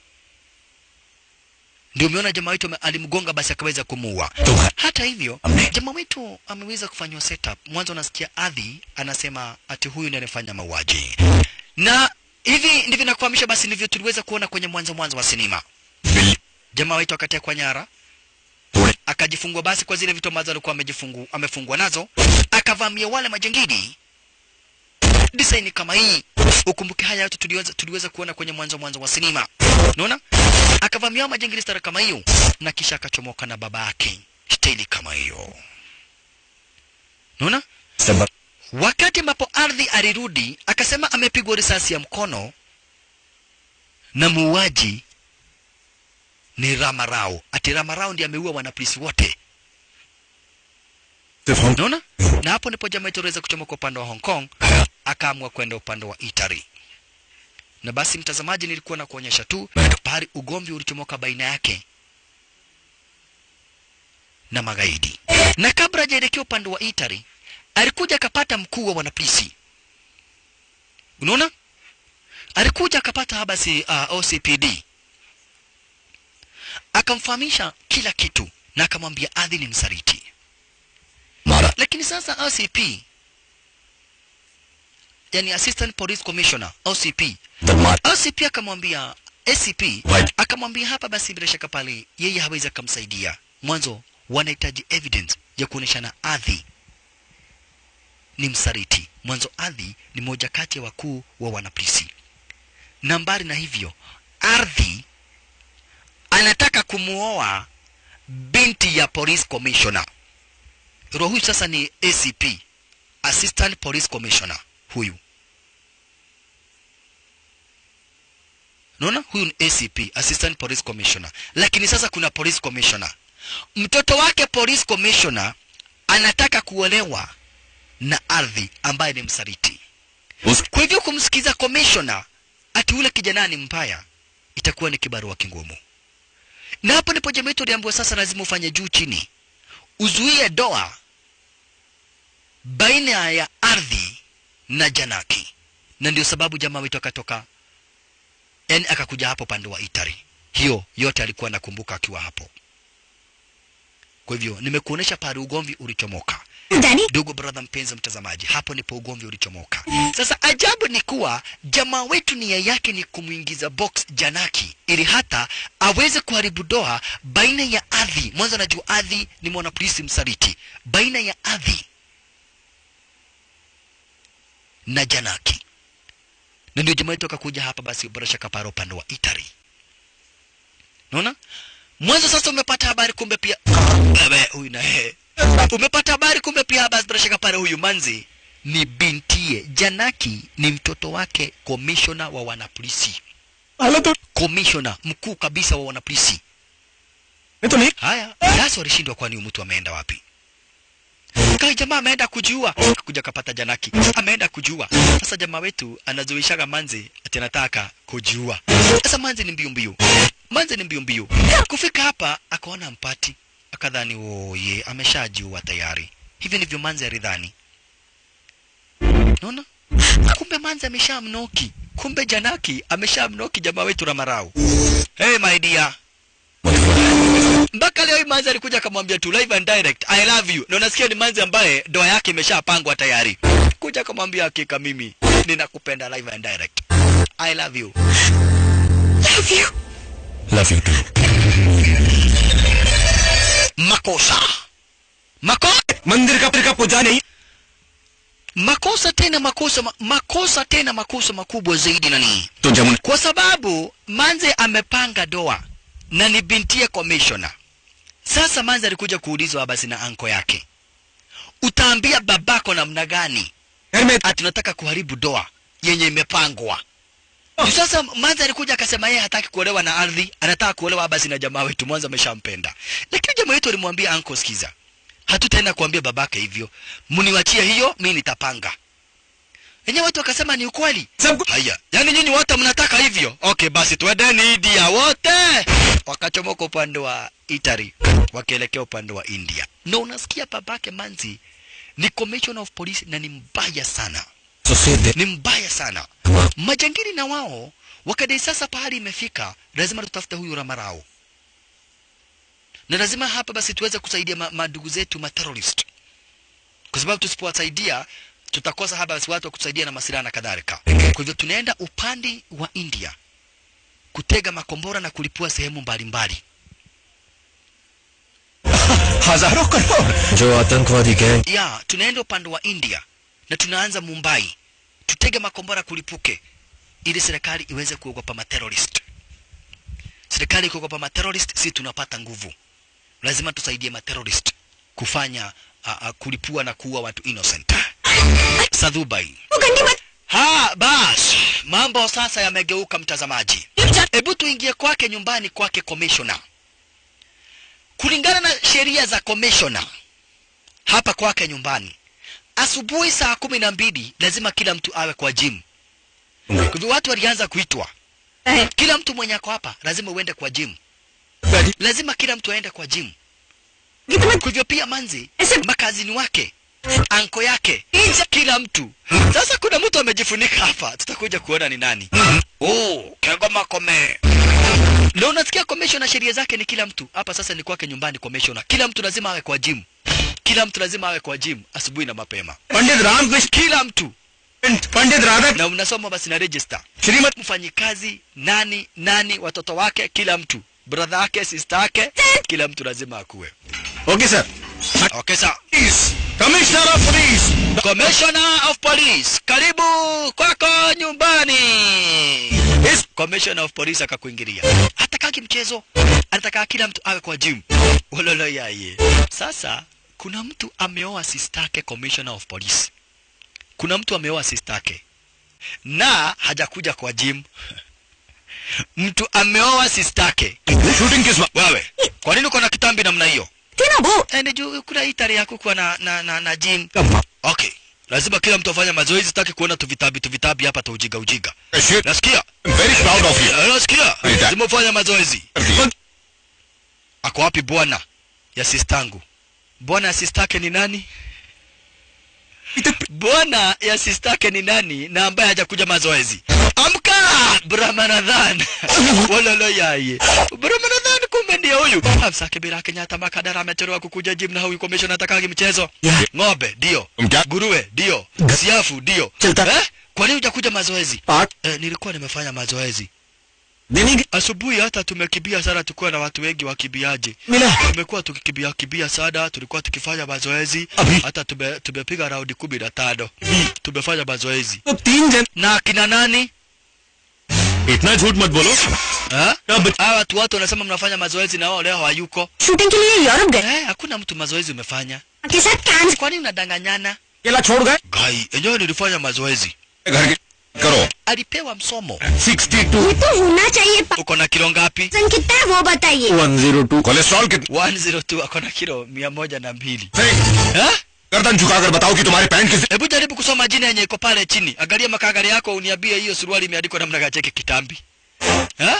Ndio umeona jamaa wetu ame- alimgonga basi akaweza kumuua. Hata hivyo jamaa wetu ameweza kufanywa setup. Mwanzo unasikia Adhi anasema ati huyu ndiye anafanya mauaji, na hivi ndivyo nakufahamisha. Basi ndivyo tuliweza kuona kwenye mwanzo mwanzo wa sinema. Jamaa wetu akatekwa nyara, akajifungwa basi kwa zile vitu ambazo alikuwa amejifungu amefungwa nazo, akavamia wale majangili design kama hii. Ukumbuke haya yote tuliweza, tuliweza kuona kwenye mwanzo mwanzo wa sinema. Unaona? Akavamia majangili stara kama hiyo na kisha akachomoka na baba yake staili kama hiyo. Unaona? Wakati ambapo ardhi alirudi akasema amepigwa risasi ya mkono na muuaji ni Ramarao. Ati Ramarao ndiye ameua wanapolisi wote. Unaona? Na hapo ndipo jamaa yetu aliweza kuchomoka upande wa Hong Kong, akaamua kwenda upande wa Italy. Na basi mtazamaji, nilikuwa na kuonyesha tu pahali ugomvi ulichomoka baina yake na magaidi. Na kabla hajaelekea upande wa Italy, alikuja akapata mkuu wa wanapolisi. Unaona? Alikuja akapata habasi uh, OCPD akamfahamisha kila kitu na akamwambia Adhi ni msaliti. मारा Lakini sasa OCP, yani Assistant Police Commissioner OCP, दरमार OCP akamwambia ACP Right. akamwambia hapa basi bila shaka pale yeye hawezi akamsaidia. Mwanzo wanahitaji evidence ya kuoneshana Adhi ni msaliti. Mwanzo Adhi ni moja kati ya wakuu wa wanapolisi. Na mbali na hivyo, Ardhi anataka kumuoa binti ya police commissioner. Roho huyu sasa ni ACP, Assistant Police Commissioner huyu. Unaona, huyu ni ACP, Assistant Police Commissioner. Lakini sasa kuna Police Commissioner. Mtoto wake Police Commissioner anataka kuolewa na ardhi ambaye ni msaliti उस kwa hivyo kumsikiza komishona ati ule kijana ni mbaya itakuwa ni kibarua kingumu na hapo ndipo jamii yetu aliambiwa sasa lazima ufanye juu chini uzuie doa baina ya ardhi na janaki na ndio sababu jamaa wetu akatoka yani akakuja hapo pande wa itari hiyo yote alikuwa anakumbuka akiwa hapo kwa hivyo nimekuonesha pale ugomvi ulichomoka Danny, ndugu brother mpenzi mtazamaji hapo ndipo ugomvi ulichomoka sasa ajabu ni kuwa jamaa wetu nia yake ni kumwingiza box janaki ili hata aweze kuharibu doa baina ya ardhi mwanzo anajua ardhi ni mwanapolisi msaliti baina ya ardhi na janaki na ndio jamaa wetu akakuja hapa basi borosha kapara upande wa itari naona mwanzo sasa umepata habari kumbe pia Bebe, huyu na yeye umepata habari kumbe pia basi bila shaka pale huyu manzi ni bintie janaki ni mtoto wake komishona wa wanapolisi komishona mkuu kabisa wa wanapolisi haya sasa walishindwa kwani huyu mtu ameenda wapi kai jamaa ameenda kujua kuja kapata janaki ameenda kujua sasa jamaa wetu anazuishaga manzi ati anataka kujua sasa manzi ni mbiu mbiu manzi ni mbiu mbiu kufika hapa akaona mpati akadhani oye ameshajua tayari hivi ndivyo manzi alidhani naona kumbe manzi ameshamnoki kumbe janaki ameshamnoki jamaa wetu ramarau hey my dear mpaka leo hii manzi alikuja akamwambia tu live and direct i love you na unasikia ni manzi ambaye ndoa yake imeshapangwa tayari kuja akamwambia hakika mimi ninakupenda live and direct i love you love you. Love you too makosa mako मंदिर का का पूजा नहीं makosa tena makosa ma, makosa tena makosa makubwa zaidi nani तो Jamuna kwa sababu manze amepanga doa na ni bintie commissioner sasa manze alikuja kuulizwa basi na anko yake utaambia babako namna gani घर में ati unataka kuharibu doa yenye imepangwa Juu sasa manze alikuja akasema yeye hataki kuolewa na ardhi anataka kuolewa basi na jamaa wetu mwanzo ameshampenda lakini jamaa wetu alimwambia anko sikiza hatutaenda kuambia babake hivyo mniwachie hiyo mi nitapanga wenyewe watu wakasema ni ukweli सब कुछ haya yani nyinyi wote mnataka hivyo okay basi twendeni india wote wakachomoka upande wa italy wakielekea upande wa india na unasikia babake manzi ni commissioner of police na ni mbaya sana सुसे ni mbaya sana majangili na wao wakadai sasa pahali imefika lazima tutafute huyu ramarao na lazima hapa basi tuweze kusaidia ma- madugu zetu materrorist kwa sababu tusipowasaidia tutakosa hapa basi watu wa kusaidia na masilaha na kadhalika kwa hivyo tunaenda upande wa india kutega makombora na kulipua sehemu mbalimbali हजारों करोड़ जो आतंकवादी gang ya tunaenda upande wa india na tunaanza mumbai tutege makombora kulipuke ili serikali iweze kuogopa materrorist serikali ikiogopa materrorist si tunapata nguvu lazima tusaidie materrorist kufanya uh, uh, kulipua na kuua watu innocent sadhubai वो गंदी मत ha bas mambo sasa yamegeuka mtazamaji hebu tuingie kwake nyumbani kwake commissioner kulingana na sheria za commissioner hapa kwake nyumbani asubuhi saa kumi na mbili lazima kila mtu awe kwa gym kwa hivyo watu walianza kuitwa है kila mtu mwenye ako hapa lazima uende kwa gym lazima kila mtu aende kwa gym गीत मत kwa hivyo pia manzi ऐसे makazini wake anko yake kila mtu sasa kuna mtu amejifunika hapa tutakuja kuona ni nani oh kegoma kome na unasikia commissioner sheria zake ni kila mtu hapa sasa ni kwake nyumbani commissioner kila mtu lazima awe kwa gym kila mtu lazima awe kwa gym asubuhi na mapema Pandit Ramakrishna kila mtu Pandit Radha na unasoma basi na register Shrimati mfanyikazi nani nani watoto wake kila mtu brother yake sister yake kila mtu lazima akuwe okay sir okay sawa commissioner of police Commissioner of Police, karibu kwako nyumbani. Yes. Commissioner of Police akakuingilia. Hatakaki mchezo, anataka kila mtu awe kwa gym. Wololo yaye. Sasa kuna mtu ameoa sister yake Commissioner of Police. Kuna mtu ameoa sister yake na hajakuja kwa gym. mtu ameoa sister yake. Shooting किस Wewe, kwa nini uko na kitambi namna hiyo? थी ना वो Eh, ni juu kuna hii tarehe ya kukuwa na, na, na, na gym. Come Okay. Lazima kila mtu afanye mazoezi, sitaki kuona tu vitabi tu vitabi hapa tu ujiga ujiga. Shit, Nasikia? I'm very proud of you. Eh, Nasikia? Hey, Lazima ufanye mazoezi. Ako wapi bwana ya sistangu? Bwana ya sistake ni nani? Bwana ya sistake ni nani na ambaye hajakuja mazoezi? Amka! Brahmanadhan. Walolo yaye. Brahmanadhan kumbe ndiye huyu. Amsake bila Kenyatta makadara amechelewa kukuja gym na huyu commission atakagi mchezo. Yeah. Ng'ombe ndio. Mja- Nguruwe ndio. Siafu ndio. Chilta. Eh? Kwa nini hujakuja mazoezi? Part Eh, nilikuwa nimefanya mazoezi. देने के Asubuhi hata tumekimbia sana, tukuwa na watu wengi wakimbiaji. मिला Tumekuwa tukikimbia kimbia sana, tulikuwa tukifanya mazoezi Abhi. hata tume, tumepiga raundi kumi na tano tumefanya mazoezi तो तीन जन na kina nani इतना झूठ मत बोलो Ha? अब Hawa watu wote wanasema mnafanya mazoezi na wao leo hawayuko. Shooting के लिए यूरोप गए Eh, hakuna mtu mazoezi umefanya. के साथ कांस Kwa nini unadanganyana? अकेला छोड़ गए Gai, enyewe nilifanya mazoezi. घर के करो Alipewa msomo. 62 ये तो होना चाहिए Uko na kilo ngapi? वजन कितना है वो बताइए वन जीरो टू कोलेस्ट्रॉल कितना 102 ako na kilo mia moja na mbili. नहीं, Eh? गर्दन झुकाकर बताओ कि तुम्हारी पैंट किस Hebu jaribu kusoma jina yenye iko pale chini. Angalia makagari yako uniambie hiyo suruali imeandikwa namna gani cheki kitambi. Ha?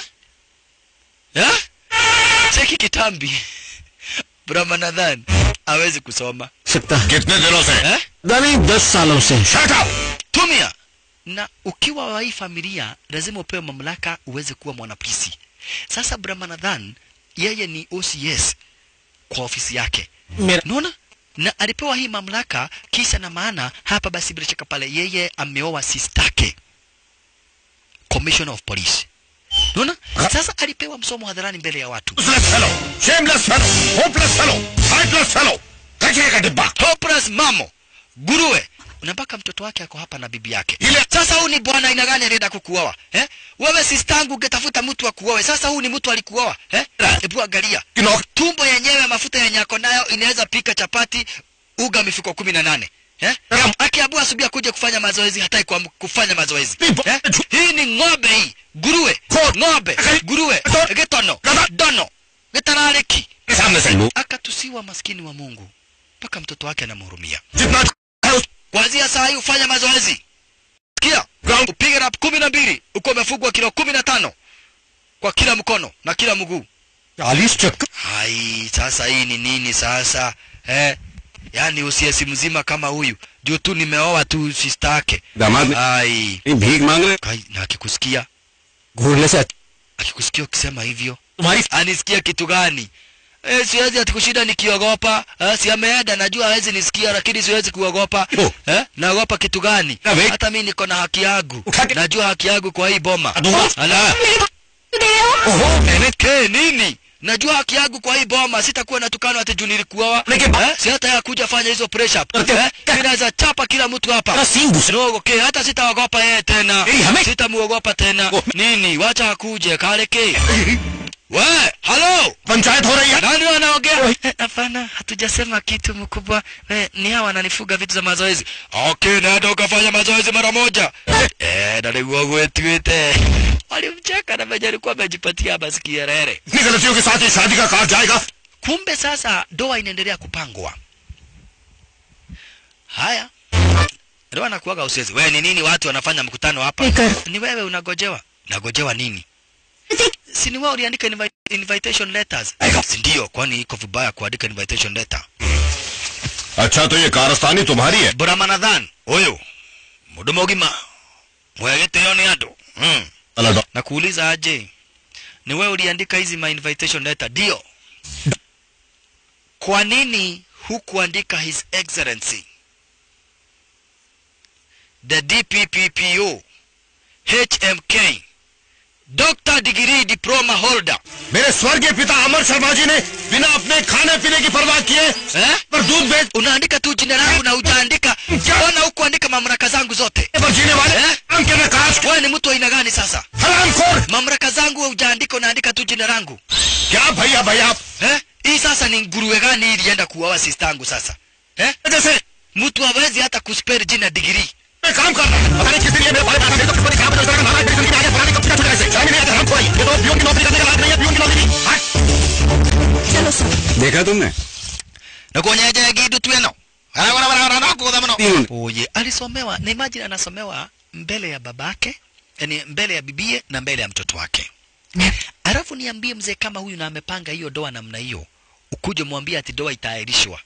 Ha? Cheki kitambi. Brahmanadhan hawezi kusoma. सकता है कितने दिनों से Eh? नहीं दस सालों से Shut up! Tumia. Na ukiwa wa hii familia lazima upewe mamlaka uweze kuwa mwanapolisi. Sasa Brahmanadhan yeye ni OCS kwa ofisi yake. मेरा Unaona? Na alipewa hii mamlaka kisa na maana hapa basi bila shaka pale yeye ameoa sistake. Commissioner of Police. Unaona? Sasa alipewa msomo hadharani mbele ya watu. Useless fellow, shameless fellow, hopeless fellow, sightless fellow. कचरे का डिब्बा Hopeless mamo. Nguruwe. Na mpaka mtoto wake ako hapa na bibi yake. Ile- Sasa huu ni bwana aina gani alienda kukuoa? Eh? Wewe sistangu ungetafuta mtu akuoe. Sasa huu ni mtu alikuoa. Eh? Hebu angalia. किनौक Tumbo yenyewe mafuta yenye ako nayo inaweza pika chapati uga mifuko kumi na nane. Eh? Naam. Akiambiwa asubuhi akuje kufanya mazoezi hataki kuam- kufanya mazoezi. Nipo. Eh? Hii ni ng'ombe hii. Nguruwe. Ko- Ng'ombe. Akali- Nguruwe. Ito- Getono. Gada- Dono. Getarariki. के सामने से Akatusiwa maskini wa Mungu. Mpaka mtoto wake anamhurumia. जितना है उस Kuanzia saa hii ufanye mazoezi. Sikia? Ground. Upige rap kumi na mbili. Uko umefugwa kilo kumi na tano kwa kila mkono na kila mguu. चालीस चक्कर Hai, sasa hii ni nini sasa? Eh? Yaani usiesi mzima kama huyu. Juu tu nimeoa tu sister yake. दामाद Hai. ने भीख मांग रहे Kai, na akikusikia, घूरने से akikusikia ukisema hivyo, तुम्हारी anisikia kitu gani? Eh, siwezi ati kushinda nikiogopa. Eh, si ameenda najua hawezi nisikia lakini siwezi kuogopa. Oh. Eh? Naogopa kitu gani? Na we- Hata mimi niko na haki yangu. Ukate- Najua haki yangu kwa hii boma. Adunga. Ala. दे रहे हो ओहो मैंने Ke nini? Najua haki yangu kwa hii boma, sitakuwa natukana ati juu nilikuoa. Lakini ba- Eh? Si hata ya kuja fanya hizo press up. Lakini- Eh? Mimi naweza chapa kila mtu hapa. तेरा सींग घुस Rogo ke hata sitaogopa yeye tena. Ei, hame- Sitamuogopa tena. Oh. Nini? Wacha akuje kale ke. We, halo. Panchayat हो रही है Nani wanaongea? Eh, Hapana, hatujasema kitu mkubwa. Eh, ni hawa wananifuga vitu za mazoezi. Okay, nenda ukafanya mazoezi mara moja. Eh, na niguo gwetwite. Walimcheka na venye alikuwa amejipatia basi kierere. इतनी गलतियों के साथ ही शादी का कार्ड जाएगा Kumbe sasa ndoa inaendelea kupangwa. Haya. Ndoa nakuaga usezi. Wewe ni nini watu wanafanya mkutano hapa? Speaker. Ni wewe unagojewa. Nagojewa nini? Si ni wewe uliandika invi invitation letters? Si ndio, kwani iko vibaya kuandika invitation letter? अच्छा तो ये कारस्तानी तुम्हारी है Buramanadhan, huyu mudomo gima mwegete yoni ando mm. अलग na kuuliza aje, ni wewe uliandika hizi ma invitation letter? Ndio. Kwa nini hukuandika His Excellency the DPPPO HMK Doctor Degree Diploma Holder मेरे स्वर्गीय पिता अमर शर्मा जी ने बिना अपने खाने पीने की परवाह किए eh? पर दूध बेच Unaandika tu jina langu na hujaandika, mbona hukuandika mamlaka zangu zote पर जीने वाले Eh? हम के नकाश wewe ni mtu wa aina gani sasa? हराम खोर Mamlaka zangu hujaandika, unaandika tu jina langu क्या भैया भैया आप eh? Hii sasa ni nguruwe gani hii ilienda kuoa sistangu sasa eh? जैसे Mtu hawezi hata kuspell jina degree. मैं काम कर रहा हूं पता नहीं किस लिए मेरे बारे में तो किस्मत खराब हो जाएगा नारा मेरी जिंदगी में आगे फलाने का पूछा छुड़ा ऐसे शामिल नहीं आता हम कोई ये तो पियून की नौकरी करने का लायक नहीं है पियून की नौकरी हट चलो सर देखा तुमने nakuonyeja gidu tweno oye alisomewa na imagine anasomewa mbele ya babake yani mbele ya bibie na mbele ya mtoto wake alafu niambie mzee kama huyu na amepanga hiyo doa namna hiyo ukuje mwambie ati doa itaahirishwa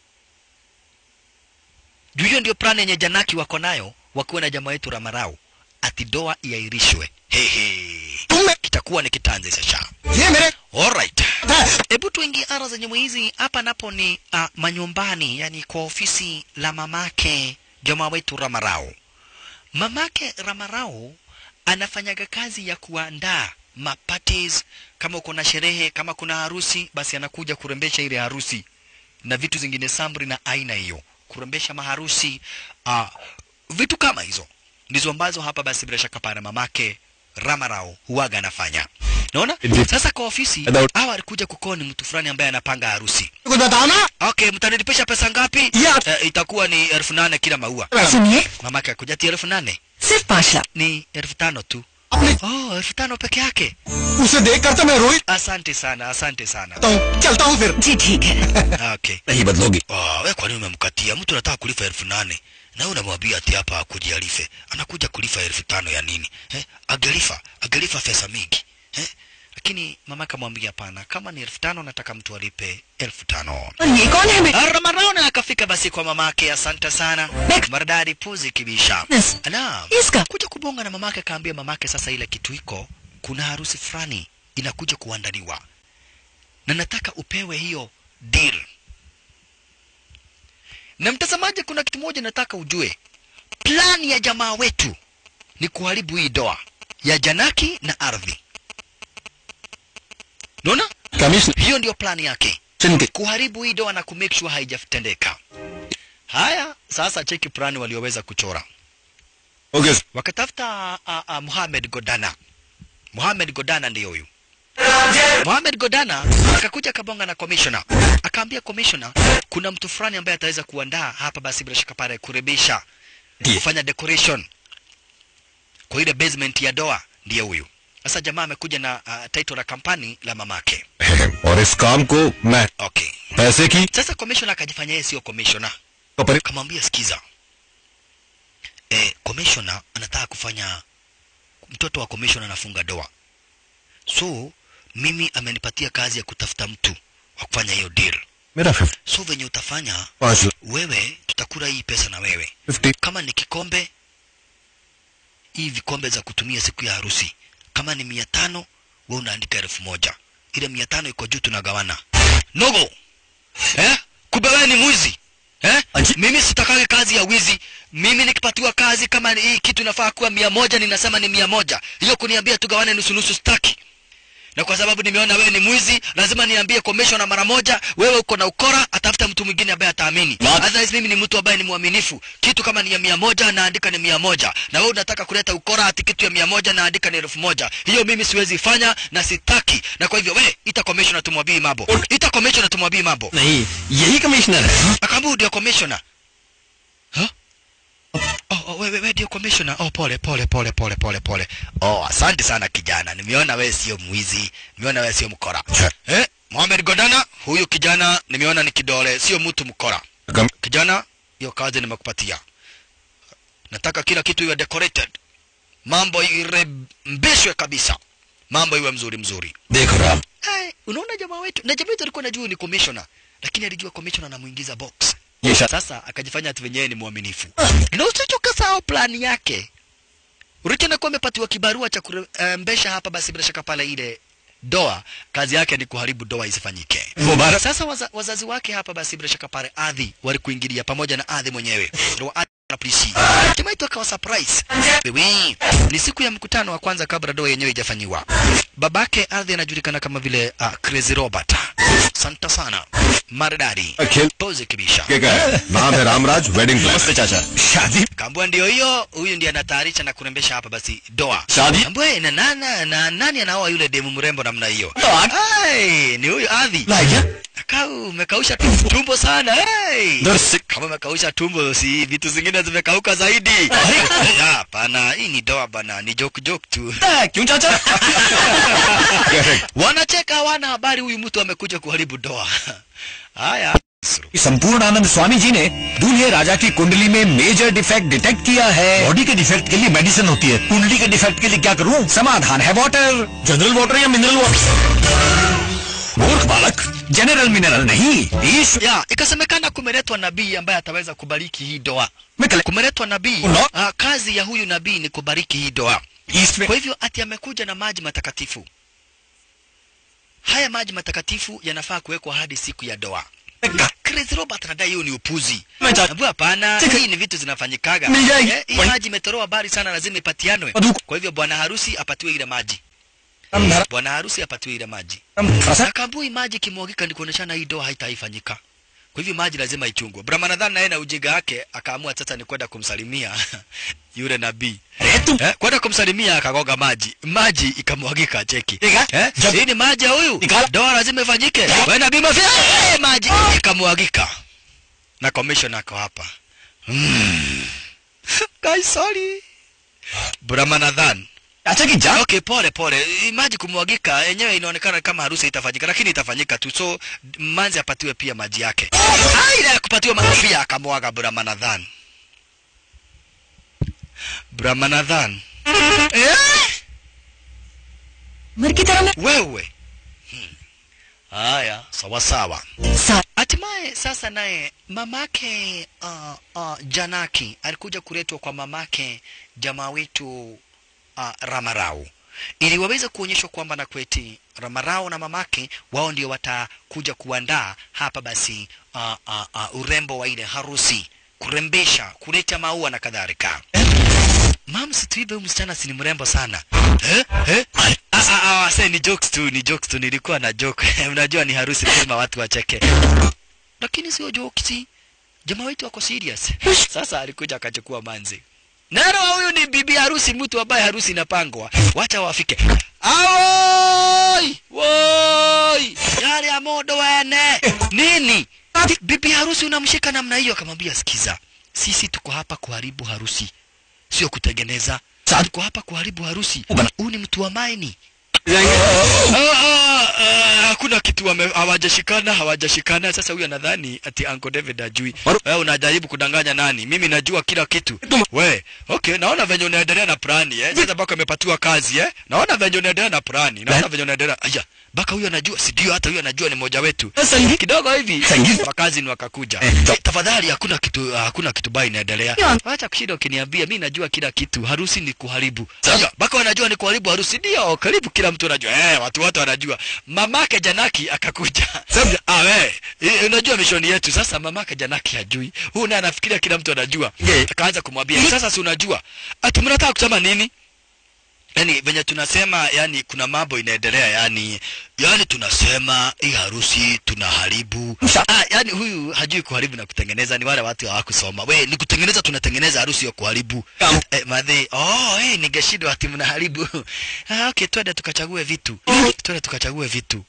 juu hiyo ndio plan yenye janaki wako nayo wakiwa na jamaa wetu ramarau ati doa iahirishwe hehe kitakuwa ni kitanzi sasa ये मेरे Alright. Hebu tuingie ara zenye mwizi hapa napo ni uh, manyumbani, yani kwa ofisi la mamake jamaa wetu Ramarao. Mamake Ramarao anafanyaga kazi ya kuandaa maparties, kama uko na sherehe, kama kuna harusi, basi anakuja kurembesha ile harusi na vitu zingine samri na aina hiyo, kurembesha maharusi uh, vitu kama hizo ndizo ambazo hapa basi bila shaka pana mamake Ramarao huwaga anafanya. Naona? Sasa kwa ofisi hawa alikuja kukoni mtu fulani ambaye anapanga harusi. कुछ बताओ ना Okay, mtanilipisha pesa ngapi? Ya. Eh, itakuwa ni elfu nane kila maua. सुनिए Mamake akuja ati elfu nane सिर्फ पाँच lakh ni elfu tano tu. अपने Oh, elfu tano peke yake. उसे देख कर तो मैं रोई Asante sana, asante sana. जाता हूँ चलता हूँ फिर जी ठीक है Okay. नहीं बदलोगी Oh, we kwa nini umemkatia? Mtu anataka kulipa elfu nane na wewe unamwambia ati hapa akuje alife. Anakuja kulifa elfu tano ya nini? Eh? Agelifa, agelifa pesa mingi. Eh? Lakini mama akamwambia hapana, kama ni elfu tano nataka mtu alipe elfu tano. और ये कौन है बेटा Ramarona akafika basi kwa mamake, asante sana. Bek- Maridadi puzi kibisha. Yes. Naam. Iska. Kuja kubonga na mamake akaambia mamake sasa ile kitu iko, kuna harusi fulani inakuja kuandaliwa. Na nataka upewe hiyo deal. Na mtazamaji, kuna kitu moja nataka ujue. Plani ya jamaa wetu ni kuharibu hii doa ya Janaki na ardhi. Unaona? Commissioner Hiyo ndio plani yake के kuharibu hii doa na kumake sure haijatendeka. Haya, sasa cheki plani walioweza kuchora. Okay Wakatafuta uh, uh, Mohamed Godana. Mohamed Godana ndiyo huyu. Mohamed Godana akakuja akabonga na commissioner. Akaambia commissioner kuna mtu fulani ambaye ataweza kuandaa hapa basi bila shaka pale kurebisha kufanya decoration kwa ile basement ya doa ndiye huyu. Sasa jamaa amekuja na uh, title la kampani la mamake. और इस काम को मैं Okay. पैसे की Sasa commissioner akajifanya yeye sio commissioner. पर Kamwambia sikiza. Eh, commissioner anataka kufanya mtoto wa commissioner anafunga doa. So mimi amenipatia kazi ya kutafuta mtu wa kufanya hiyo deal. मेरा fifty So venye utafanya पाँच wewe, tutakula hii pesa na wewe. Fifty Kama ni kikombe, hii vikombe za kutumia siku ya harusi, kama ni mia tano, wewe unaandika elfu moja. Ile mia tano iko juu, tunagawana. Nogo eh? Kumbe wewe ni mwizi eh? Mimi sitakage kazi ya wizi. Mimi nikipatiwa kazi kama ni hii kitu inafaa kuwa mia moja, ninasema ni mia moja. Hiyo kuniambia tugawane nusu nusu, staki na kwa sababu nimeona wewe ni mwizi, lazima niambie commissioner mara moja, wewe uko na ukora, atafuta mtu mwingine ambaye ataamini. Otherwise mimi ni mtu ambaye ni mwaminifu. Kitu kama ni ya mia moja naandika ni mia moja, na wewe unataka kuleta ukora ati kitu ya mia moja naandika ni elfu moja. Hiyo mimi siwezi fanya na sitaki, na kwa hivyo wewe ita commissioner tumwambie mambo, ita commissioner tumwambie mambo. नहीं यही कमिश्नर है Akaambia ndio commissioner. Huh? Oh, oh, wewe wewe ndio commissioner. Oh, pole pole pole pole pole pole. Oh, asante sana kijana. Nimeona wewe sio mwizi. Nimeona wewe sio mkora. Eh? Mohamed Godana, huyu kijana nimeona ni kidole, sio mtu mkora. कम Kijana, hiyo kazi nimekupatia. Nataka kila kitu iwe decorated. Mambo irembeshwe kabisa. Mambo iwe mzuri mzuri. देखो Ram Hey, unaona jamaa wetu na jamaa wetu alikuwa anajua ni commissioner, lakini alijua commissioner anamuingiza box. ये शायद Sasa akajifanya ati wenyewe ni mwaminifu. Na usichoka sawa plani yake. Urithi anakuwa amepatiwa kibarua cha kurembesha hapa, basi bila shaka pale ile doa, kazi yake ni kuharibu doa isifanyike. मुबारक Sasa waza, wazazi wake hapa basi bila shaka pale Adhi walikuingilia pamoja na Adhi mwenyewe ndio Adhi na polisi. Jamaa itu akawa surprise. Wewe ni siku ya mkutano wa kwanza kabla doa yenyewe haijafanyiwa. Babake Adhi anajulikana kama vile uh, Crazy Robert. Santa sana. Maridadi. अखिल Pose kibisha. के का है नाम है रामराज वेडिंग नमस्ते चाचा शादी Kambua ndio hiyo, huyu ndiye anatayarisha na kurembesha hapa basi doa. शादी Kambua na nana na nani anaoa yule demu mrembo namna hiyo? Dog. Ai, ni huyu Adhi. Like Kau umekausha tumbo, tumbo sana. Hey. दर से Kama umekausha tumbo si vitu zingine zimekauka zaidi. Ya, Hapana, hii ni doa bana, ni joke joke tu. क्यों चाचा Wanacheka hawana habari huyu mtu amekuja kuharibu doa. Haya. संपूर्ण आनंद स्वामी जी ने दूल्हे राजा की कुंडली में मेजर डिफेक्ट डिटेक्ट किया है बॉडी के डिफेक्ट के लिए मेडिसिन होती है कुंडली के डिफेक्ट के लिए क्या करूं समाधान है वाटर जनरल वाटर या मिनरल वाटर मूर्ख बालक जनरल मिनरल नहीं ईश्वर ya ikasemekana kumeletwa nabii ambaye ataweza kubariki hii doa में कले- kumeletwa nabii Uno- ah, kazi ya huyu nabii ni kubariki hii doa east kwa hivyo ati amekuja na maji matakatifu haya maji matakatifu yanafaa kuwekwa hadi siku ya doa Chris Robert anadai hiyo ni upuzi. Mecha- Nabu hapana, Chika- hii ni vitu zinafanyikaga. Mijai- Eh, Hii maji imetoroa habari sana, lazima ipatianwe. Maduku. Kwa hivyo bwana harusi apatiwe ile maji, bwana harusi apatiwe ile maji. Na kambui maji kimwagika ni kuoneshana hii doa haitaifanyika. Kwa hivyo maji lazima ichungwe. Brahmanadhan naye na ujinga wake akaamua sasa ni kwenda kumsalimia yule nabii. Eh, kwenda kumsalimia akagoga maji. Maji ikamwagika cheki. Ika- Eh, Jab- hii ni maji ya huyu. Ika- Doa lazima ifanyike. Wewe nabii mafia eh, maji ikamwagika. Na commissioner ako hapa. Mm. Guys, sorry. Brahmanadhan अच्छा की जा Okay, pole pole. Hii Maji kumwagika yenyewe inaonekana kama harusi itafanyika, lakini itafanyika tu. So manzi apatiwe pia maji yake. Ah, ile ya kupatiwa maji pia akamwaga Brahmanadhan. Brahmanadhan. Eh? मर की तरह मैं Wewe. Hmm. Haya, sawa sawa. सा- Hatimaye sasa naye mamake uh, uh, Janaki alikuja kuletwa kwa mamake jamaa wetu uh, Ramarau ili waweze kuonyeshwa kwamba na kweti Ramarau na mamake wao ndio watakuja kuandaa hapa basi uh, uh, uh, urembo wa ile harusi, kurembesha, kuleta maua na kadhalika. Mam, situibe huyu msichana si ni mrembo sana eh? Eh? Ah, ah, ah, wase, ni jokes tu, ni jokes tu, nilikuwa na joke. Unajua ni harusi, lazima watu wacheke, lakini sio jokes. Jamaa wetu wako serious. Sasa alikuja akachukua manzi. Nero huyu ni bibi harusi, mtu ambaye harusi inapangwa. Wacha wafike. Awoi! Woi! Yale ya modo wene. Nini? Bibi harusi unamshika namna hiyo akamwambia sikiza. Sisi tuko hapa kuharibu harusi. Sio kutengeneza. Tuko hapa kuharibu harusi. Huyu ni mtu wa maini. Ah, ah, ah, hakuna kitu wame- hawajashikana hawajashikana sasa huyu anadhani ati Uncle David ajui wewe unajaribu kudanganya nani mimi najua kila kitu we okay naona venye unaendelea na plani eh sasa baka amepatiwa kazi eh naona venye unaendelea na plani naona venye unaendelea aya baka huyu anajua si ndio hata huyu anajua ni mmoja wetu संगीत kidogo hivi Sangiza. wakazi ni wakakuja Eh, to- tafadhali hakuna kitu hakuna kitu baya inaendelea Ndio. acha kushinda ukiniambia mi najua kila kitu harusi ni kuharibu sasa baka wanajua ni kuharibu harusi ndio karibu kila mtu anajua eh watu wote wanajua mamake Janaki akakuja Sasa- ah we eh, unajua mishoni yetu sasa mamake Janaki hajui huyu naye anafikiria kila mtu anajua Yeah. akaanza kumwambia sasa si unajua ati mnataka kusema nini yani venye tunasema yani kuna mambo inaendelea yani yani tunasema hii harusi tunaharibu Msha- ah, yani huyu hajui kuharibu na kutengeneza ni wale watu hawakusoma we ni kutengeneza tunatengeneza harusi ya kuharibu Kam- eh, madhi oh hey, ningeshindwa ati mnaharibu ah, okay twende tukachague vitu twende tukachague vitu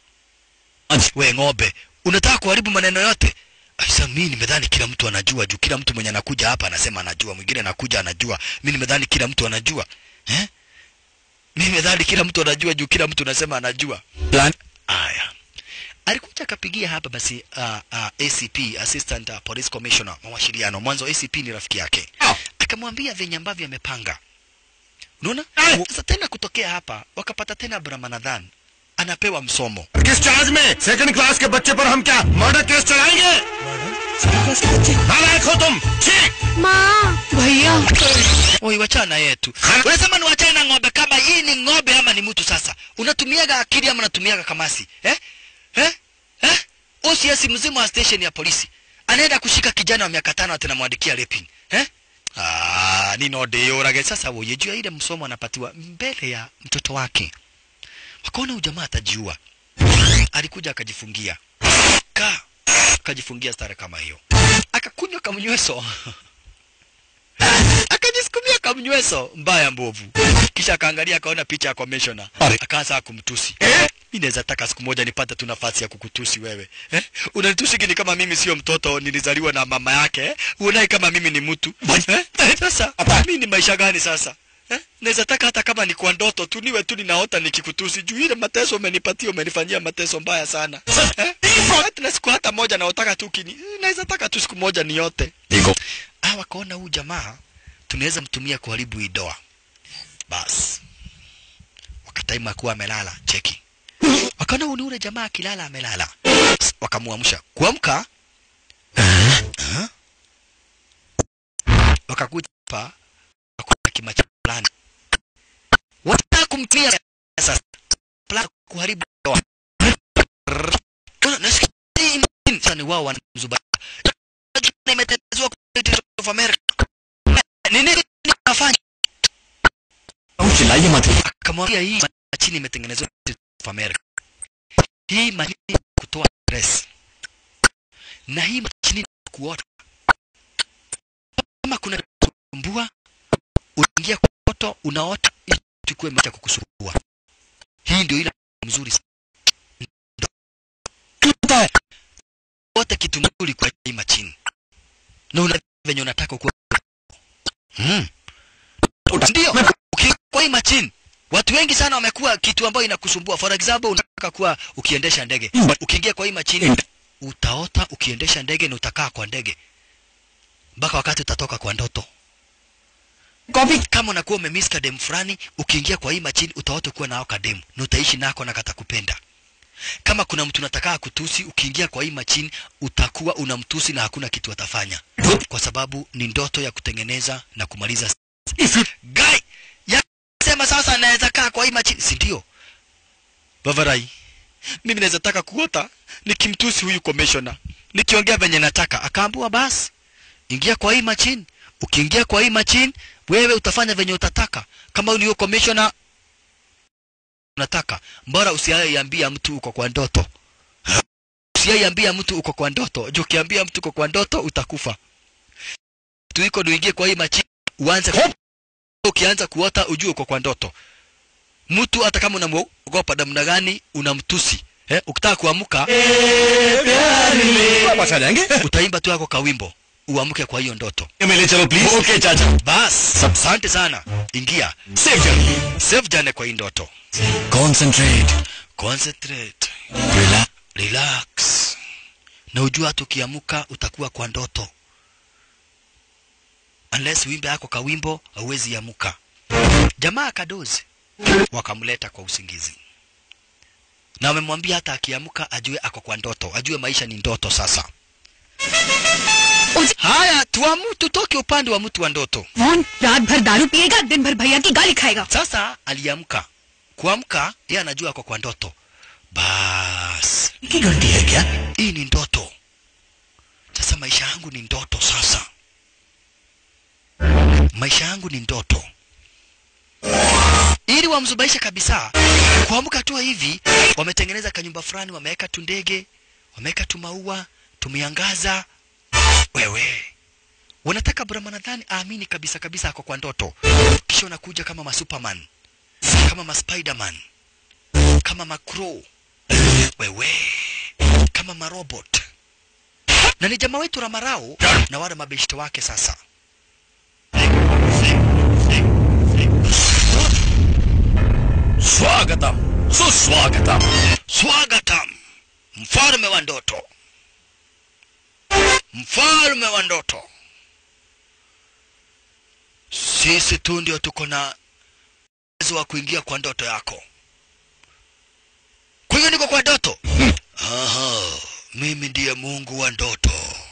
we ng'ombe unataka kuharibu maneno yote Sasa mimi nimedhani kila mtu anajua juu kila mtu mwenye anakuja hapa anasema anajua, mwingine anakuja anajua. Mimi nimedhani kila mtu anajua. Eh? Mimi nimedhani kila mtu anajua juu kila mtu anasema anajua. Plan. Aya. Alikuja akapigia hapa basi uh, uh, ACP Assistant uh, Police Commissioner mawasiliano. Mwanzo ACP ni rafiki yake. Oh. Akamwambia venye ambavyo amepanga. Unaona? Ah. Sasa tena kutokea hapa wakapata tena Brahmanadhan anapewa msomo. किस charge में second class के बच्चे पर हम क्या murder case चलाएंगे नालायक हो तुम ठीक माँ भैया Oi, wachana yetu. Unasema ni wachana na ng'ombe kama hii ni ng'ombe ama ni mtu sasa? Unatumiaga akili ama unatumiaga kamasi? Eh? Eh? Eh? OCS mzima wa station ya polisi. Anaenda kushika kijana wa miaka tano atanamwandikia raping. Eh? Ah, ni no deyorage sasa woye juu ya ile msomo anapatiwa mbele ya mtoto wake. Wakaona ujamaa atajiua. Alikuja akajifungia. Ka akajifungia stara kama hiyo. Akakunywa kamnyweso. akajisukumia kamnyweso mbaya mbovu kisha akaangalia akaona picha ya commissioner Are. akaanza kumtusi eh? mi naweza taka siku moja nipate tu nafasi ya kukutusi wewe eh? unanitusi kini kama mimi sio mtoto nilizaliwa na mama yake eh? uonai kama mimi ni mtu eh? sasa mi ni maisha gani sasa eh? naweza taka hata kama ni kwa ndoto tu niwe tu ninaota nikikutusi juu ile mateso umenipatia umenifanyia mateso mbaya sana eh? hata na siku hata moja naotaka tu kini naweza taka tu siku moja niote देखो ah wakaona huyu jamaa tunaweza mtumia kuharibu hii doa basi wakataima kuwa amelala cheki wakaona huyu ni ule jamaa akilala amelala wakamuamsha kuamka Ah. wakakuja hapa wakakuta kimacha fulani wataka kumtumia sasa plan kuharibu doa Kuna- nasikia nini? sasa ni wao wanamzuba imetezwa of America nini nafanya चिल्लाइए मत akamwambia hii machini imetengenezwa of America hii machini kutoa stress na hii machini kuota kama kuna kusumbua unaingia kwa moto unaota ili tukue macha kukusumbua hii ndio ile mzuri sana. Ndio. wote kitu nzuri kwa hii machini na una venye unataka kuwa hmm. ndio uki- kwa hii machini watu wengi sana wamekuwa kitu ambayo inakusumbua for example unataka kuwa ukiendesha ndege ukiingia kwa hii machini utaota ukiendesha ndege na utakaa kwa ndege mpaka wakati utatoka kwa ndoto copy kama unakuwa umemiss kadem fulani ukiingia kwa hii machini utaota kuwa nao kadem na utaishi nako na katakupenda kama kuna mtu unataka kutusi ukiingia kwa hii machini utakuwa unamtusi na hakuna kitu atafanya kwa sababu ni ndoto ya kutengeneza na kumaliza guy ya sema sasa naweza kaa kwa hii machini si ndio bavarai mimi naweza taka kuota nikimtusi huyu commissioner nikiongea venye nataka akaambua basi ingia kwa hii machine ukiingia kwa hii machine wewe utafanya venye utataka kama ulio commissioner unataka mbora usiaiambia mtu uko kwa ndoto usiaiambia mtu uko kwa ndoto juu ukiambia mtu uko kwa ndoto utakufa tuiko uingie kwa hii machine uanze ku... ukianza kuota ujue uko kwa ndoto mtu hata kama unamwogopa namna gani unamtusi eh, ukitaka kuamka वापस आ जाएंगे utaimba tu yako kawimbo uamke kwa hiyo ndoto मिले चलो please okay चाचा bas asante sana ingia safe journey save jane kwa hii ndoto Concentrate. concentrate Relax. relax na ujua hata ukiamuka utakuwa kwa ndoto unless wimbe yako kawimbo hauwezi amuka jamaa akadozi wakamleta kwa usingizi na wamemwambia hata akiamuka ajue ako kwa ndoto ajue maisha ni ndoto sasa haya tuamu tutoke upande wa mtu wa ndoto कौन रात भर दारू पिएगा दिन भर भैया की गाली खाएगा sasa aliamka kuamka yeye anajua ako kwa ndoto bas की गलती है क्या hii ni ndoto sasa maisha yangu ni ndoto sasa maisha yangu ni ndoto ili wamzubaisha kabisa kuamka tu hivi wametengeneza kanyumba fulani wameweka tu ndege wameweka tu maua tumeangaza wewe wanataka brahmanadhani aamini kabisa kabisa ako kwa ndoto kisha unakuja kama masuperman kama maspiderman kama macrow wewe kama marobot na ni jamaa wetu Ramarao na wale mabeshte wake sasa स्वागतम सुस्वागतम Swagatam, mfalme wa ndoto, mfalme wa ndoto. Sisi tu ndio tuko na uwezo wa kuingia kwa ndoto yako. Kwa hiyo niko kwa ndoto. Aha, mimi ndiye Mungu wa ndoto.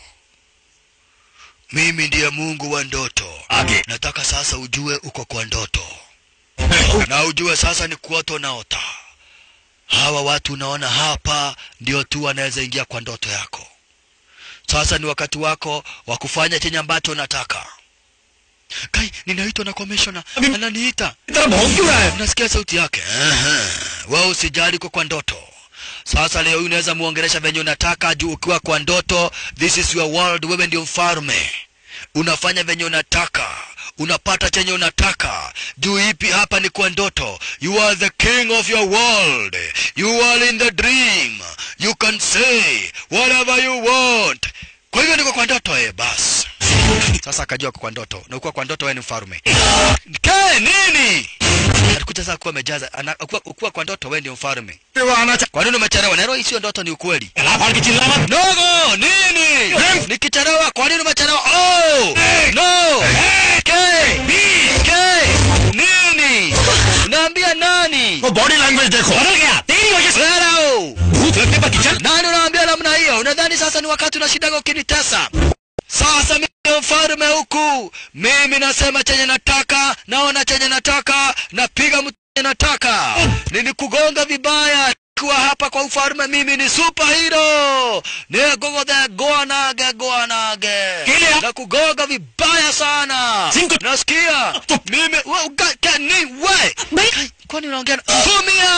Mimi ndiye Mungu wa ndoto. आगे Nataka sasa ujue uko kwa ndoto na ujue sasa ni kuota unaota. Hawa watu unaona hapa ndio tu wanaweza ingia kwa ndoto yako. Sasa ni wakati wako wa kufanya chenye ambacho unataka. Kai, ninaitwa na commissioner. Ananiita. इतना भौंक क्यों रहा है Unasikia sauti yake? Aha. Wewe usijali uko kwa ndoto. Sasa leo hii unaweza muongelesha venye unataka juu ukiwa kwa ndoto, this is your world, wewe ndio mfalme. Unafanya venye unataka, unapata chenye unataka. Juu ipi hapa ni kwa ndoto. You are the king of your world. You are in the dream. You can say whatever you want. Kwa hivyo niko kwa ndoto eh, basi. Sasa Sasa akajua ako kwa ndoto, na ukuwa kwa ndoto wewe ni mfalme. Ke nini? Alikuja sasa kuwa amejaza, ana- ukuwa, ukuwa kwa ndoto wewe ndio mfalme. Kwa nini umechelewa? Nero hii sio ndoto, ni ukweli. Nogo, nini? Nikichelewa, kwa nini umechelewa? Oh! No! Ke! Ke! Nini? Unaambia nani? Body language देखो बदल गया तेरी वजह से Leo! भूत लगने पर kitchen Nani unaambia namna hiyo? Unadhani sasa ni wakati unashindaga ukinitesa? Sasa mimi ndio mfalme huku, mimi nasema chenye nataka, naona chenye nataka, napiga mtu chenye nataka. Nilikugonga vibaya kuwa hapa kwa ufalme, mimi ni superhero. Nigogothe goanage goanage, Kile- na kugonga vibaya sana. Singo- Nasikia mimi we, uga, ka, ni, we. भाई Kai, kwani unaongea na Tumia!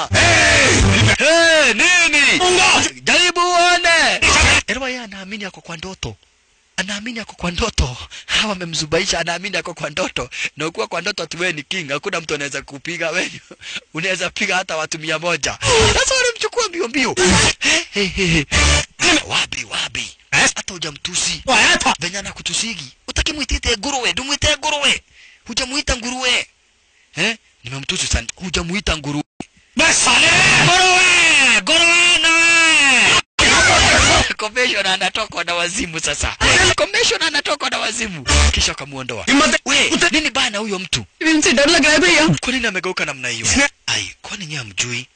Hey, nini? Jaribu uone. Erwa yeye anaamini ako kwa ndoto. Anaamini ako kwa ndoto. Hawa wamemzubaisha anaamini ako kwa ndoto. Na ukiwa kwa ndoto ati wewe ni king, hakuna mtu anaweza kupiga wewe. Unaweza piga hata watu mia moja. Sasa wanamchukua mbio mbio. Hey, hey, hey. Wabi wabi. Hata hujamtusi. आया था Venye anakutusigi. Utaki muitite nguruwe, ndumuite nguruwe. Hujamuita nguruwe. Eh? Nimemtusi sana. Hujamuita nguruwe. मैं साले Nguruwe! Nguruwe nawe! Commissioner anatokwa na wazimu sasa. Commissioner anatokwa na wazimu. Kisha akamuondoa. हिम्मत We, nini baya na huyo mtu? इनसे डर लग रहा है भैया Kwa nini amegeuka namna hiyo? Ai, kwani nyinyi hamjui?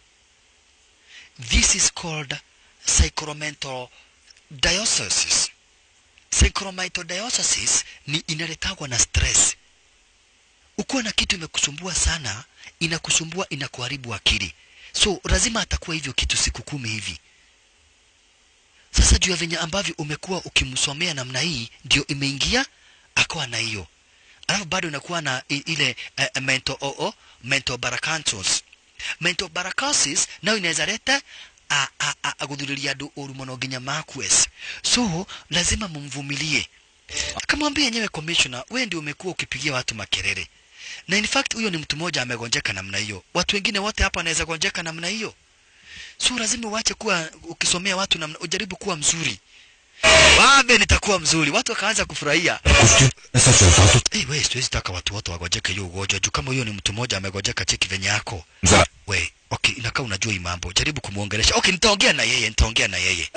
This is called sacramental diocese. Sacramental diocese ni inaletagwa na stress. Ukiwa na kitu imekusumbua sana, inakusumbua inakuharibu akili. So lazima atakuwa hivyo kitu siku kumi hivi. Sasa juu ya venye ambavyo umekuwa ukimsomea namna hii, ndio imeingia akawa na hiyo alafu bado inakuwa na i- ile uh, mental oo mental barakantos mental barakansis nayo inaweza leta a- a- a- aguthuria andu uru muno nginya makwes so lazima mumvumilie akamwambia yenyewe commissioner wewe ndio umekuwa ukipigia watu makelele na in fact huyo ni mtu mmoja amegonjeka namna hiyo watu wengine wote hapa wanaweza gonjeka namna hiyo so lazima uache kuwa ukisomea watu namna ujaribu kuwa mzuri wabe nitakuwa mzuri watu wakaanza kufurahia कुछ ऐसा चलता तो Hey, we siwezi taka watu wote wagojeke hiyo ugonjwa juu kama huyo ni mtu mmoja amegojeka cheki venye yako जरा we okay inakaa unajua hii mambo jaribu kumuongelesha okay nitaongea na yeye nitaongea na yeye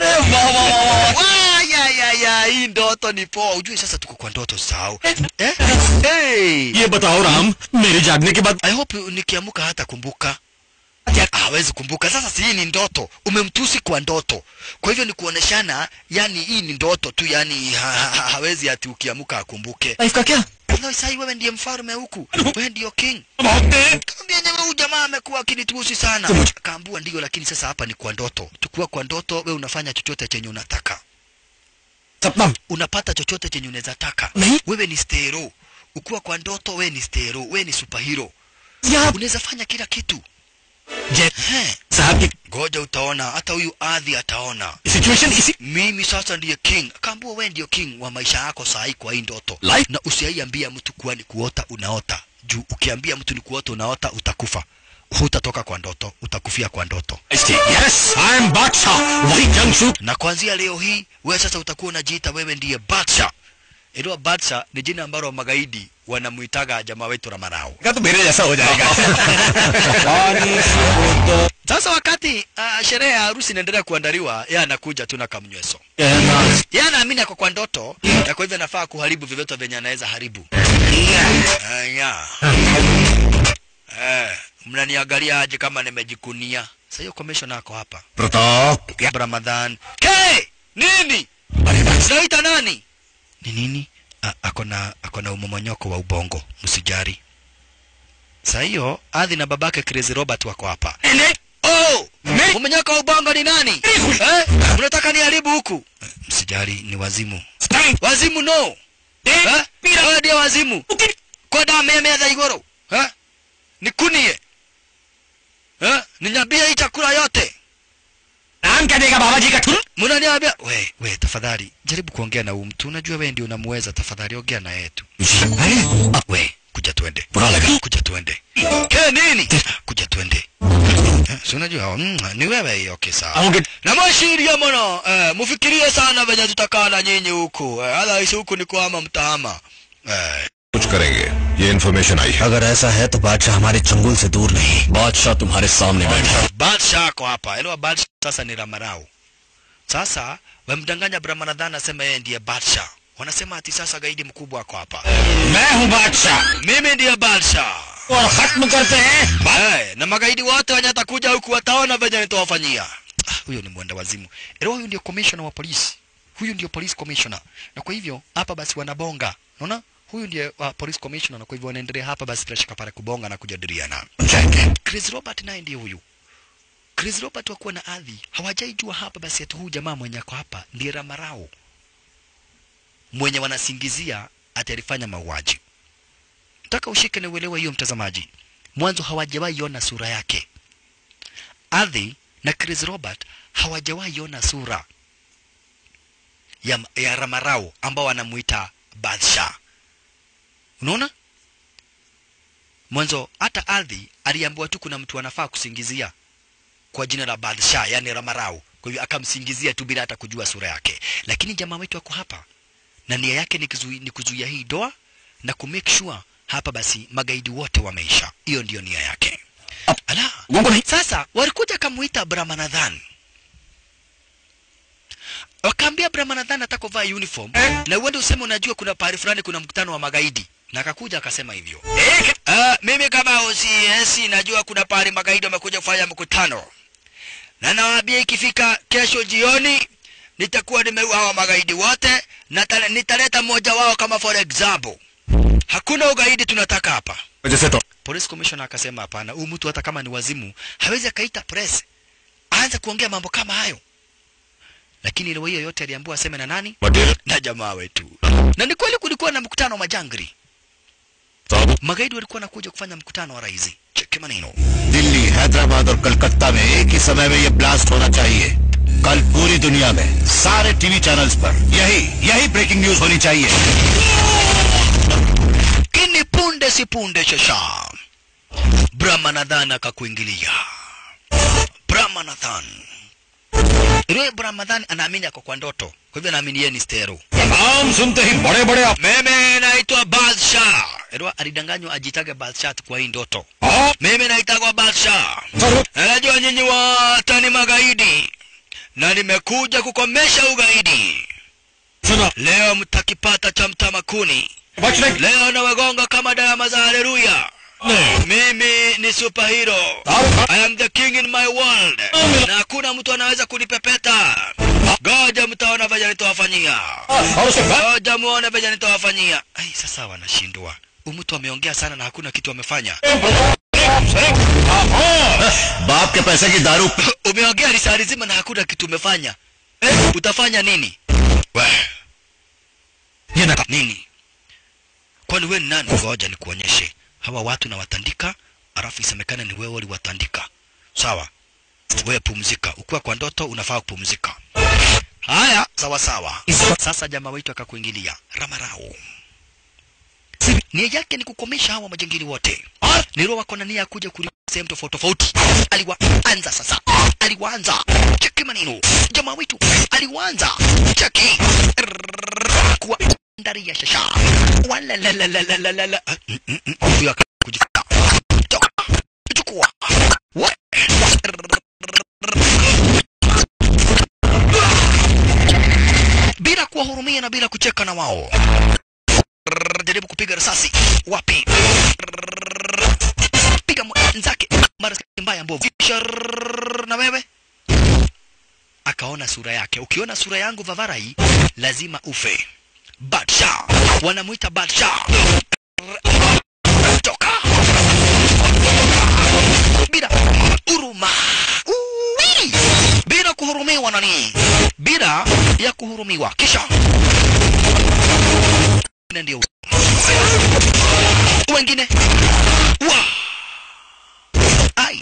Wa, ya ya ya hii ndoto ni poa ujue sasa tuko kwa ndoto sahau eh? hey. ये बताओ राम मेरे जागने के बाद I hope nikiamuka hata kumbuka hawezi kumbuka sasa si hii ni ndoto umemtusi kwa ndoto kwa hivyo ni kuoneshana yani hii ni ndoto tu yani ha, ha, ha, hawezi ati ukiamuka akumbuke life का क्या Loi sai wewe ndiye mfalme huku. Wewe ndio king. बहुत तेज Kaambia nyama huyu jamaa amekuwa akinitusi sana. Kaambua ndio lakini sasa hapa ni kwa ndoto. Tukiwa kwa ndoto wewe unafanya chochote chenye unataka. सपना Unapata chochote chenye unaweza taka. Nahi. Wewe ni stero. Ukiwa kwa ndoto wewe ni stero, wewe ni superhero. यहाँ Unaweza fanya kila kitu. जय He, साहब की ngoja utaona hata huyu adhi ataona. Situation इसी Mimi sasa ndiye king. Kaambua wewe ndio king wa maisha yako saa hii kwa hii ndoto. Life- Na usiaiambia mtu kuwa ni kuota unaota. Juu ukiambia mtu ni kuota unaota utakufa. Hutatoka kwa ndoto, utakufia kwa ndoto. Yes I am Badshah वही जंगशू Na kuanzia leo hii wewe sasa utakuwa unajiita wewe ndiye Badsha. Ilo Badsha ni jina ambalo magaidi wanamuitaga jamaa wetu Ramarao. का तो मेरे जैसा हो जाएगा Sasa wakati uh, sherehe ya harusi inaendelea kuandaliwa, yeye anakuja tu na kamnyweso. Yeye anaamini ako kwa ndoto, na kwa hivyo anafaa kuharibu vyovyote vyenye anaweza haribu. Aya. Eh, mnaniangalia aje kama nimejikunia? Sasa hiyo commissioner ako hapa. Pratap Ramadhan. Ke! Nini? Unaita nani? Ni nini? A- Ako na ako na umomonyoko wa ubongo, msijari. Sasa hiyo Adhi na babake Crazy Robert wako hapa. Oh! Umonyoko wa ubongo ni nani? Eh? Unataka niharibu huku? Eh, Msijari ni wazimu. Wazimu no. Eh? Wewe ndiye wazimu. Kwa damu ya meza igoro. Eh? Nikunie. Eh? Ninyambie hii chakula yote. नाम क्या देगा बाबा जी का ठुर Mnaniambia we we, tafadhali jaribu kuongea na huyu mtu. Unajua wewe ndio unamuweza, tafadhali ongea na yeye tu. Ah, we kuja tuende, बुरा लगा kuja tuende. Ke nini? Kuja tuende. Eh, si unajua mm, ni wewe hiyo okay sawa Aunge- na mwashiria mono eh, mufikirie sana venye tutakaa na nyinyi huku eh, otherwise huku ni kuhama mtahama eh, कुछ करेंगे ये इन्फॉर्मेशन आई है अगर ऐसा है तो बादशाह हमारे चंगुल से दूर नहीं बादशाह तुम्हारे सामने बैठा है Badsha ako hapa. Elewa Badsha sasa ni Ramarau. Sasa wamdanganya Brahmanadhan asema yeye ndiye Badsha. Wanasema ati sasa gaidi mkubwa ako hapa. मैं हूँ बादशाह Mimi ndiye Badsha. और खत्म करते हैं Hey, na magaidi wote wenye atakuja huku wataona venye nitawafanyia. Ah, huyo ni mwenda wazimu. Elewa huyu ndio commissioner wa polisi. Huyu ndio police commissioner. Na kwa hivyo hapa basi wanabonga. Unaona? Huyu ndiye uh, police commissioner na kwa hivyo wanaendelea hapa basi bila shaka pale kubonga na kujadiliana. Chris Robert naye ndiye huyu. Chris Robert wakuwa na adhi hawajaijua hapa basi ati huyu jamaa mwenye ako hapa ndiye Ramarao mwenye wanasingizia ati alifanya mauaji. Nataka ushike na uelewe hiyo mtazamaji. Mwanzo hawajawahi ona sura yake. Adhi na Chris Robert hawajawahi ona sura ya, ya Ramarao ambao wanamuita Badsha. Unaona? Mwanzo hata Adhi aliambiwa tu kuna mtu anafaa kusingizia kwa jina la Badsha, yani Ramarau. Kwa hivyo akamsingizia tu bila hata kujua sura yake. Lakini jamaa wetu ako hapa na nia yake ni kuzuia, ni kuzuia hii doa na ku make sure hapa basi magaidi wote wameisha. Hiyo ndiyo nia yake. Ala, sasa walikuja kamuita Brahmanadhan wakaambia Brahmanadhan ataka kuvaa uniform na uende useme unajua kuna pahali fulani kuna mkutano wa magaidi na akakuja akasema hivyo uh, mimi kama OCS najua kuna pahali magaidi wamekuja kufanya mkutano na nawaambia ikifika kesho jioni nitakuwa nimeua hawa magaidi wote na tale- nitaleta mmoja wao kama for example hakuna ugaidi tunataka hapa जैसे तो police commissioner akasema hapana huyu mtu hata kama ni wazimu hawezi akaita press aanze kuongea mambo kama hayo lakini leo hiyo yote aliambiwa aseme na nani material na jamaa wetu na ni kweli kulikuwa na mkutano wa majangri साहब magaidi walikuwa nakuja kufanya mkutano wa rais cheki maneno Delhi Hyderabad और कलकत्ता में एक ही समय में ये ब्लास्ट होना चाहिए कल पूरी दुनिया में सारे टीवी चैनल्स पर यही यही ब्रेकिंग न्यूज होनी चाहिए kini punde si punde shasha brahmanadhan akakuingilia brahmanadhan yule brahmanadhan anaamini ako kwa ndoto kwa hivyo anaamini yeye ni stero नाम सुनते ही बड़े बड़े आप mimi naitwa Badsha. Edwa alidanganywa ajitage Badsha kwa hii ndoto. हाँ, Mimi naitagwa Badsha. Sir, Na Najua nyinyi wote ni magaidi na nimekuja kukomesha ugaidi. सुना Leo mtakipata cha mtamakuni. बचने Leo nawagonga kama darama za haleluya. नहीं Mimi ni superhero. साहब, I am the king in my world. Na hakuna mtu anaweza kunipepeta. Goja mtaona venye nitawafanyia. और उसके बाद Ngoja muone venye nitawafanyia. Ai, sasa wanashindwa. Huyu mtu ameongea sana na hakuna kitu amefanya. बाप के पैसे की दारू Umeongea risali zima na hakuna kitu umefanya. Eh, utafanya nini? We, ये ना nini? Kwani wewe ni nani? Ngoja nikuonyeshe. Hawa watu nawatandika, alafu isemekane ni wewe uliwatandika. Sawa? Wewe pumzika. Ukiwa kwa ndoto unafaa kupumzika. Haya, sawa sawa. Sasa jamaa wetu akakuingilia Ramarao. Nia yake ni kukomesha hawa majangili wote. Nero wako na nia ya kuja kuli sehemu tofauti tofauti. Aliwaanza sasa, aliwaanza cheki maneno. Jamaa wetu aliwaanza cheki Rrrr, kuwa ndani ya shasha. Wala la la la la la la la. Ah, mm, mm, mm. Huyo akakujifuta. Toka. Chukua. Wa- bila kuwahurumia na bila kucheka na wao. Rrrr, Jaribu kupiga risasi. Wapi? Rrrr, Piga mwenzake mara mbaya mbovu. Kisha rrrr, na wewe akaona sura yake. Ukiona sura yangu Vavarai, lazima ufe. Badsha wanamuita Badsha. Rrrr, Toka bila huruma, Uwi! bila kuhurumiwa nani, bila ya kuhurumiwa. Kisha na ndio wengine wa ai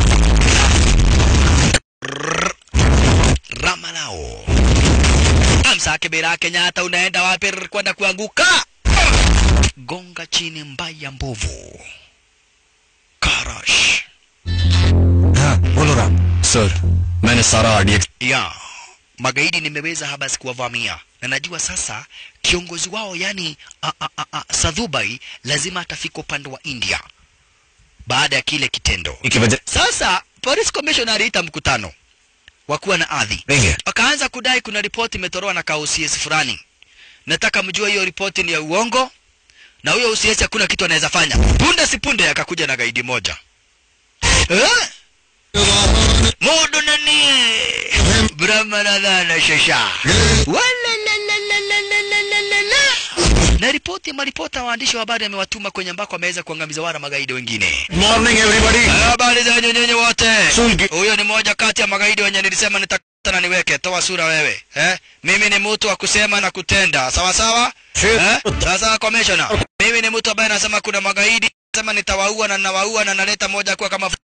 Rrrr. Ramalao amsake bila Kenyatta, unaenda wapi? Rrrr, kwenda kuanguka. Gonga chini mbaya mbovu. Karash हाँ वो बोलो Ram sir मैंने सारा RDX ya magaidi nimeweza habasi kuwavamia na najua sasa kiongozi wao yani a, a, a, a, Sadhubai lazima atafika upande wa India baada ya kile kitendo. की वजह Sasa police commissioner aliita mkutano wa kuwa na ardhi, देंगे wakaanza kudai kuna ripoti imetolewa na kaucs fulani. Nataka mjue hiyo ripoti ni ya uongo, na huyo UCS hakuna kitu anaweza fanya. Punde si punde akakuja na gaidi moja eh? Mundu nani Brahmanadhana shasha Walalalalalalalala. na ripoti maripota waandishi wa habari amewatuma kwenye ambako ameweza kuangamiza wara magaidi wengine. Morning everybody Habari za nyinyi wote. Sulgi. Huyo ni moja kati ya magaidi wenye nilisema nitakata na niweke. Toa sura wewe. Eh? Mimi ni mtu wa kusema na kutenda. Sawa sawa? Eh? Sasa commissioner. Mimi ni mtu ambaye nasema kuna magaidi, nasema nitawaua na ninawaua na naleta moja kuwa kama